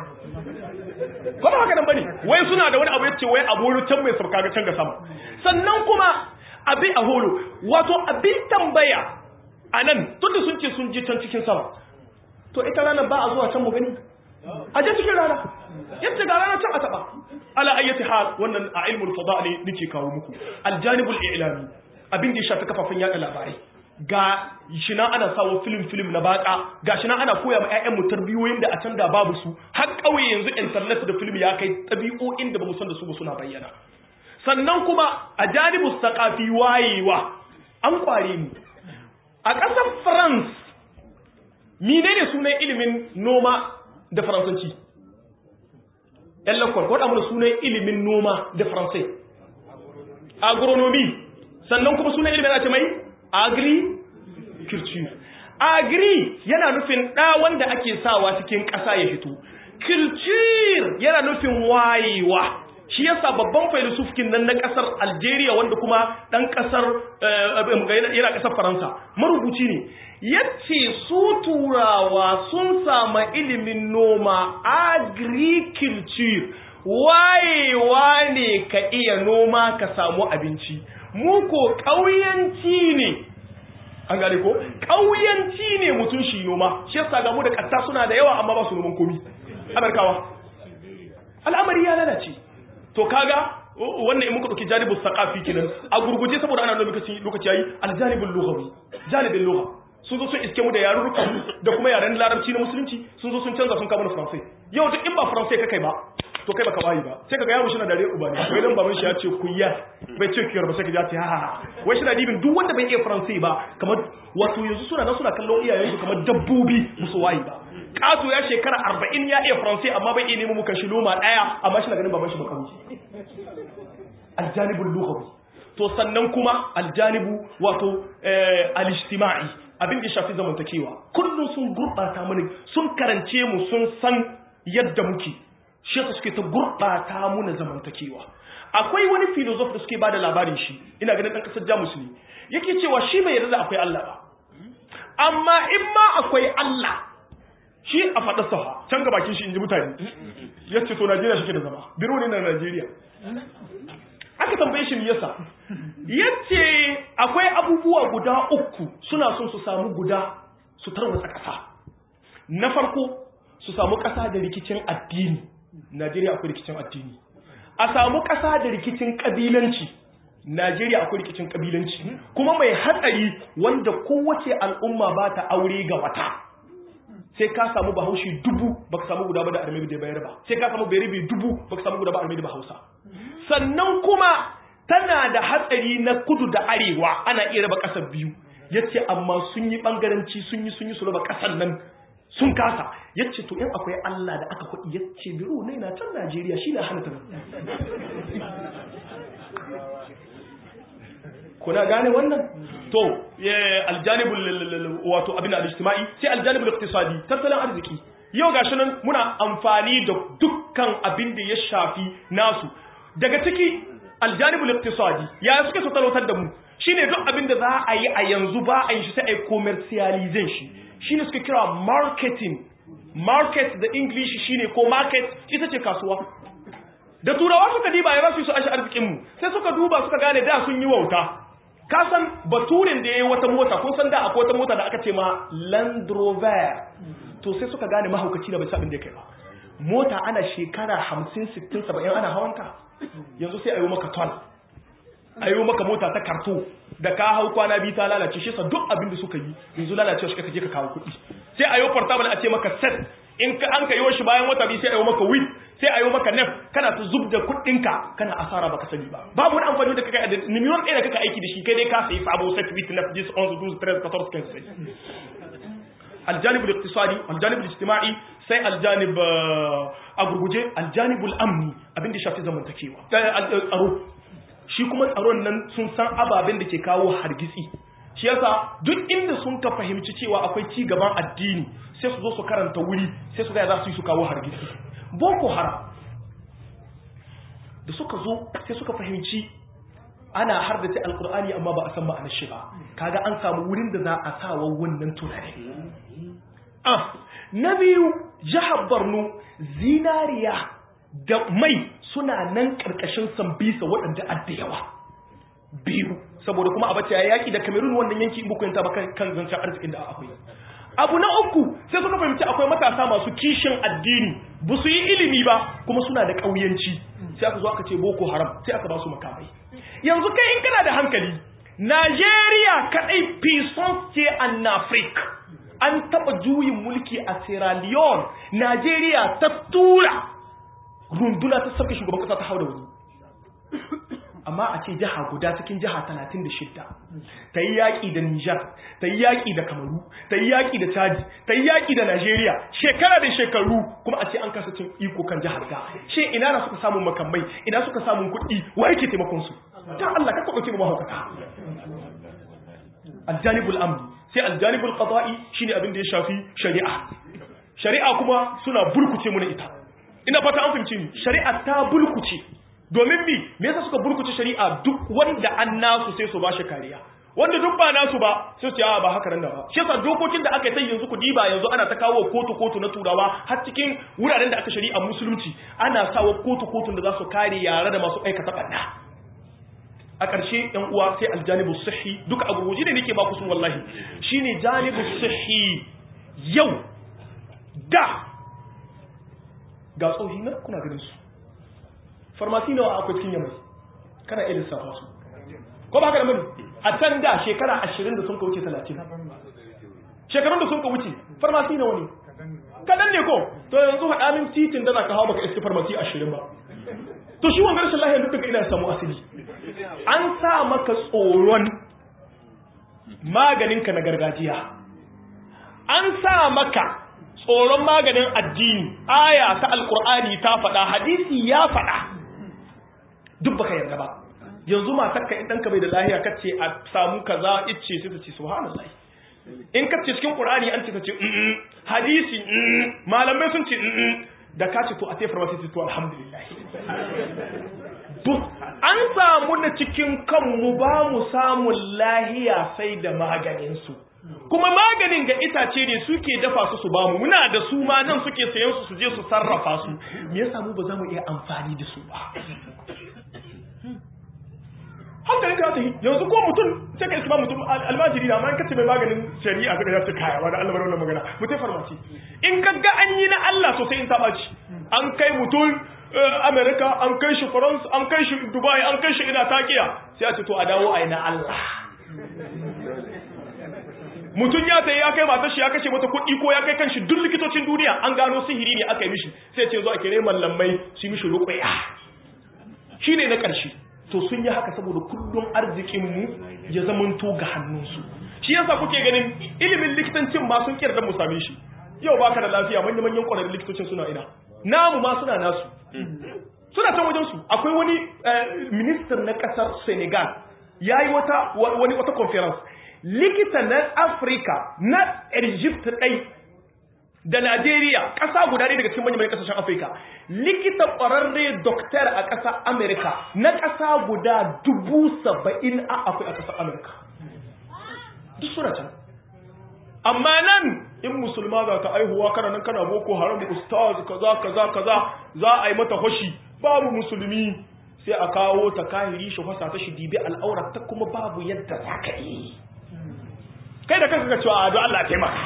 ko ba haka nan bane wai suna da wani abu yace wai abu can mai sauka ga can ga sama sannan kuma abi a holo wato abin tambaya a nan tunda sun ce sun je can cikin sama to ita ranar ba a zuwa can mu gani a je cikin rana yadda ga rana can a taba ala ayyati hal wannan a ilmul fada ne nake kawo muku aljanibul i'lami abin da ya shafi kafafen yada labarai ga shi na ana sawo film film na baka ga shi na ana koya ma ƴaƴan mu tarbiyoyin da a can da babu su har kauye yanzu internet da film ya kai tabi'o'in da bamu san da su ba suna bayyana sannan kuma a janibus saqafi wayewa an kware mu a ƙasar France menene sunan ilimin noma da faransanci ‘yan lakwar ko mana sunan ilimin noma da faransai agronomy sannan kuma sunan ilimin ake mai agri-culture agri yana nufin ɗa wanda ake sawa cikin ƙasa ya fito culture yana nufin wayewa shi yasa babban filosofikin nan na kasar Algeria wanda kuma dan kasar yana kasar Faransa marubuci ne yace su turawa sun sama ilimin noma agriculture wayewa ne ka iya noma ka samu abinci mu ko ƙauyanci ne an gane ko ƙauyanci ne mutum shi noma shi yasa ga mu da ƙasa suna da yawa amma ba su noman komi amerikawa al'amari ya lalace to kaga wannan in muka dauki janibul saqafi kenan a gurguje saboda ana lokaci lokaci yayi aljanibul lughawi janibul lugha sun zo sun iske mu da yarurrukan da kuma yaren larabci na musulunci sun zo sun canza sun kama na faransai yau duk in ba faransai ka kai ba to kai baka bayi ba sai kaga yaro shi na dare uba ne wai dan baban shi ya ce kuyya bai ce kiyar ba sai ka ji ha wai shi na dibin duk wanda bai iya faransai ba kamar wato yanzu suna nan suna kallon iyayen su kamar dabbobi musu wayi ba kato ya shekara arba'in ya iya faransai amma bai iya nemo muka shi loma daya amma shi na ganin baban shi baka wuce aljanibul lughawi to sannan kuma aljanibu wato al-ijtima'i abin da shafi zamantakewa kullum sun gurbata mana sun karance mu sun san yadda muke shi suke ta gurbata mu na zamantakewa akwai wani filosof da suke bada labarin shi ina ganin dan kasar Jamus ne yake cewa shi bai yarda da akwai Allah ba amma in ma akwai Allah shi a faɗa safa can ga bakin shi inji mutane yace to Najeriya shi ke da zama biro ne na Najeriya aka tambaye shi yasa yace akwai abubuwa guda uku suna son su samu guda su tarwatsa ƙasa na farko su samu ƙasa da rikicin addini Najeriya akwai rikicin addini a samu ƙasa da rikicin ƙabilanci Najeriya akwai rikicin ƙabilanci kuma mai hatsari wanda kowace al'umma ba ta aure ga wata sai ka samu bahaushe dubu baka samu guda ba da armebi da bayar ba sai ka samu bayarabe dubu baka samu guda ba armebi da hausa sannan kuma tana da hatsari na kudu da arewa ana iya raba ƙasar biyu yace amma sun yi bangaranci sun yi sun yi su raba ƙasar nan sun kasa yace to in akwai Allah da aka kuɗi yace biro ne na can Najeriya shi na hana ta kuna gane wannan to aljanibul wato abin al-ijtimai sai aljanibul iqtisadi tattalin arziki yau gashi nan muna amfani da dukkan abin da ya shafi nasu daga ciki aljanibul iqtisadi ya suke so talautar da mu shine duk abin da za a yi a yanzu ba a yi shi sai a commercialization shi shine suke kira marketing market da english shine ko market ita ce kasuwa da turawa suka diba ya rasu su ashe arzikin mu sai suka duba suka gane da sun yi wauta ka san baturin da yayi wata mota kun san da akwai wata mota da aka ce ma Land Rover to sai suka gane mahaukaci da bai sabin da kai ba mota ana shekara 50 60 70 ana hawanta yanzu sai ayo maka ton ayo maka mota ta karto da ka hau kwana biyu ta lalace shi sa duk abin da suka yi yanzu lalace shi kake ka kawo kuɗi sai ayo portable a ce maka set in ka an kayo shi bayan wata biyu sai ayo maka wheel sai ayo maka nef kana ta zub da kuɗinka kana asara baka sani ba babu wani amfani da kaka da miliyon ɗaya da kaka aiki da shi kai dai ka sayi sabo set with nef this on the 13 14 15 الجانب الاقتصادي الجانب الاجتماعي sai aljanib a gurguje aljanibul amni abin da shafi zamantakewa tsaro shi kuma tsaron nan sun san ababen da ke kawo hargitsi shi yasa duk inda sun ka fahimci cewa akwai ci gaban addini sai su zo su karanta wuri sai su ga za su yi su kawo hargitsi boko haram da suka zo sai suka fahimci ana hardace alkur'ani amma ba a san ma'anar shi ba kaga an samu wurin da za a sawa wannan tunani ah na biyu jihar Borno zinariya da mai suna nan karkashin sambisa waɗanda adda yawa biyu saboda kuma abace ya yaki da Cameroon wannan yanki in buku ta ba kan zancen arzikin da akwai abu na uku sai suka fahimci akwai matasa masu kishin addini ba su yi ilimi ba kuma suna da ƙauyanci sai aka zo aka ce boko haram sai aka ba su makamai yanzu kai in kana da hankali Najeriya kaɗai puissance ce an Afrique an taɓa juyin mulki a Sierra Leone Najeriya ta tura runduna ta sarki shugaban ƙasa ta hau da wani amma a ce jiha guda cikin jiha 36 ta yi yaƙi da Nijar ta yi yaƙi da Kamaru ta yi yaƙi da Chadi ta yi yaƙi da Najeriya shekara da shekaru kuma a ce an kasa cin iko kan jihar ta shi ina na suka samun makamai ina suka samun kuɗi wa yake taimakon su ta Allah ka ɗauke mu mahaukata aljanibul amni sai aljanibul qada'i shine abin da ya shafi shari'a shari'a kuma suna burkuce mu na ita ina fata an fahimci ni shari'a ta bulkuce domin bi me yasa suka burkuce shari'a duk wanda an nasu sai su ba shi kariya wanda duk ba nasu ba sai su ce ba haka nan da ba shi yasa dokokin da aka yi yanzu ku diba yanzu ana ta kawo kotu kotu na turawa har cikin wuraren da aka shari'a musulunci ana sawa kotu kotun da za su kare yare da masu aikata ɓanna a ƙarshe ‘yan uwa sai aljanibu sahi duka a gurguji ne nake ba ku sun wallahi shine janibu sahi yau da ga tsohi na kuna ganin su farmasi nawa akwai cikin yamai kana iya lissafa su ko ba haka da mani a can da shekara ashirin da sun ka wuce talatin shekarun da sun ka wuce farmasi nawa ne kaɗan ne ko to yanzu haɗa min titin da za ka hau baka iske farmasi ashirin ba to shi wangar rashin lahiyar duk ina samu asali an sa maka tsoron maganinka na gargajiya an sa maka tsoron maganin addini aya ta alkur'ani ta faɗa hadisi ya faɗa duk baka yarda ba yanzu matarka in ɗanka bai da lahiya kace a samu kaza icce sai ta ce subhanallah in kace cikin qur'ani an ce ta ce hadisi malamai sun ce da ka ce to a tefar wasu to alhamdulillah duk an samu na cikin kanmu ba mu samun lahiya sai da maganinsu kuma maganin ga itace ne suke dafa su su ba mu muna da su ma nan suke sayan su su je su sarrafa su me yasa mu ba za mu iya amfani da su ba hankalin ka ta yi yanzu ko mutum sai ka iska mutum almajiri da amma in kace mai maganin shari'a kaga ya ce kaya wa da Allah bar wannan magana mutai farmaci in ka ga an yi na Allah sosai in ta baci an kai mutum America an kai shi France an kai shi Dubai an kai shi ina takiya sai a ce to a dawo a yi na Allah mutum ya sai ya kai matar shi ya kashe mata kuɗi ko ya kai kanshi duk likitocin duniya an gano sihiri ne aka yi mishi sai ce zo a kire mallamai su mishi ruqya shine na ƙarshe to sun yi haka saboda kullum arzikinmu ya zamanto ga hannunsu shi yasa kuke ganin ilimin likitancin ma sun kirda mu same shi yau baka da lafiya manyan manyan ƙwararrun likitocin suna ina namu ma suna nasu suna can wajen su akwai wani ministan na ƙasar Senegal yayi wata wani wata conference likita na Africa na Egypt ɗai da Najeriya ƙasa guda ne daga cikin manyan ƙasashen Afirka likita ƙwararre doktor a ƙasar Amerika na ƙasa guda dubu saba'in a akwai a ƙasar Amerika duk suna can amma nan in musulma za ta aihuwa kana nan kana boko haram ustaz kaza kaza kaza za a yi mata hoshi babu musulmi sai a kawo ta kahiri shi fasa ta shi dibi al'aurar ta kuma babu yadda za ka yi kai da kanka ga cewa a don Allah taimaka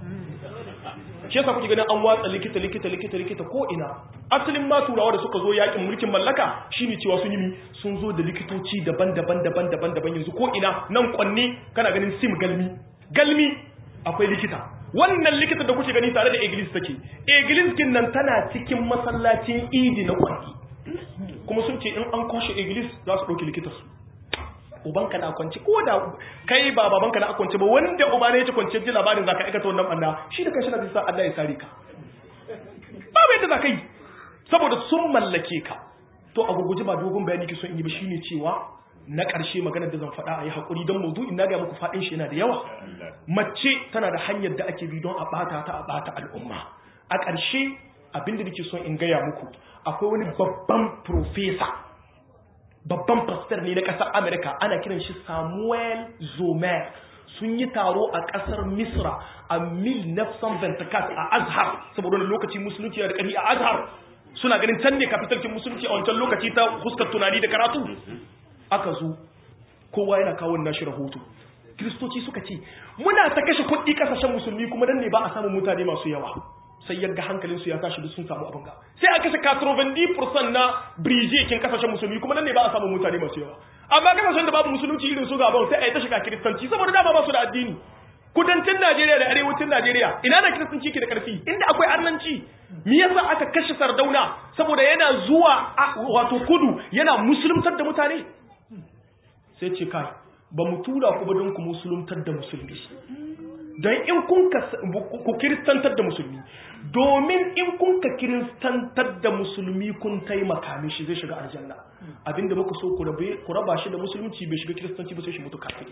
shi yasa kuke ganin an watsa likita likita likita likita ko ina asalin ma turawa da suka zo yakin mulkin mallaka shine cewa sun yi sun zo da likitoci daban-daban daban-daban daban yanzu ko ina nan kwanne kana ganin sim galmi galmi akwai likita wannan likita da kuke gani tare da iglis take iglis kin nan tana cikin masallacin idi na kwanne kuma sun ce in an kwashe iglis za su ɗauki likita su ubanka na kwanci ko da kai ba babanka na kwanci ba wanda uba ne ya ci kwanci ji labarin zaka aikata wannan banda shi da kai shi na sa Allah ya sare ka babu yadda zaka yi saboda sun mallake ka to a gurguje ba dogon bayani ke son in yi ba shine cewa na ƙarshe maganar da zan faɗa a yi haƙuri don maudu'in na ga muku faɗin shi yana da yawa mace tana da hanyar da ake bi don a ɓata ta a ɓata al'umma a ƙarshe abinda nake son in gaya muku akwai wani babban profesa babban pastor ne na ƙasar Amerika ana kiran shi Samuel Zomer sun yi taro a ƙasar Misra a 1924 a Azhar saboda wani lokaci musulunci da ƙari a Azhar suna ganin can ne kafitalkin musulunci a wancan lokaci ta huskar tunani da karatu aka zo kowa yana kawo nashi rahoto kiristoci suka ce muna ta kashe kuɗi ƙasashen musulmi kuma dan ne ba a samun mutane masu yawa sai yadda hankalinsu ya tashi duk sun samu abin ga sai a kashe 90% na brije kin kasashen musulmi kuma nan ne ba a samu mutane masu yawa amma kasashen da babu musulunci irin su gabon sai a yi ta shiga kiristanci saboda dama ba su da addini kudancin Najeriya da arewacin Najeriya ina da kiristanci ke da karfi inda akwai arnanci me yasa aka kashe Sardauna saboda yana zuwa wato kudu yana musuluntar da mutane sai ce kai ba mu tura ku ba don ku musuluntar da musulmi don in kun ku kiristantar da musulmi domin in kun ka kiristantar da musulmi kun taimaka mishi zai shiga aljanna abinda muka so ku raba shi da musulunci bai shiga kiristanci ba sai shi mutu kafiri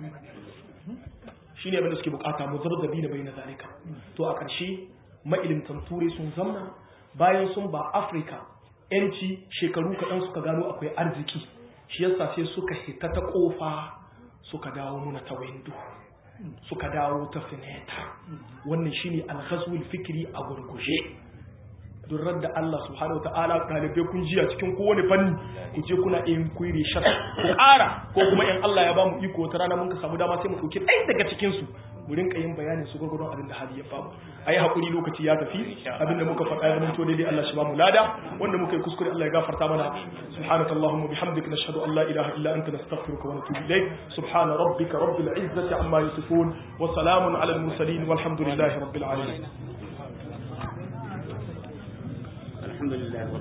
shine abinda suke bukata mu zarzabi da bayyana zalika to a ƙarshe mailimtan turai sun zamna bayan sun ba afirka yanci shekaru kaɗan suka gano akwai arziki shi yasa sai suka hita ta ƙofa suka dawo muna ta windo suka dawo ta fineta wannan shine alghazwul fikri a gurguje durar da Allah subhanahu wataala dalibai kun jiya cikin kowane fanni ku je kuna yin kuiri shar ku ƙara ko kuma in Allah ya ba mu iko wata rana mun ka samu dama sai mu dauki ɗaya daga cikin su mu rinka yin bayanin su gurgurdon abin da hali ya bamu ayi hakuri lokaci ya tafi abin da muka faɗa ya zama daidai Allah shi ba mu lada wanda muka yi kuskure Allah ya gafarta mana subhanakallahumma bihamdika nashhadu an la ilaha illa anta nastaghfiruka wa natubu ilayk subhana rabbika rabbil izzati amma yasifun wa salamun ala al mursalin walhamdulillahi rabbil alamin الحمد لله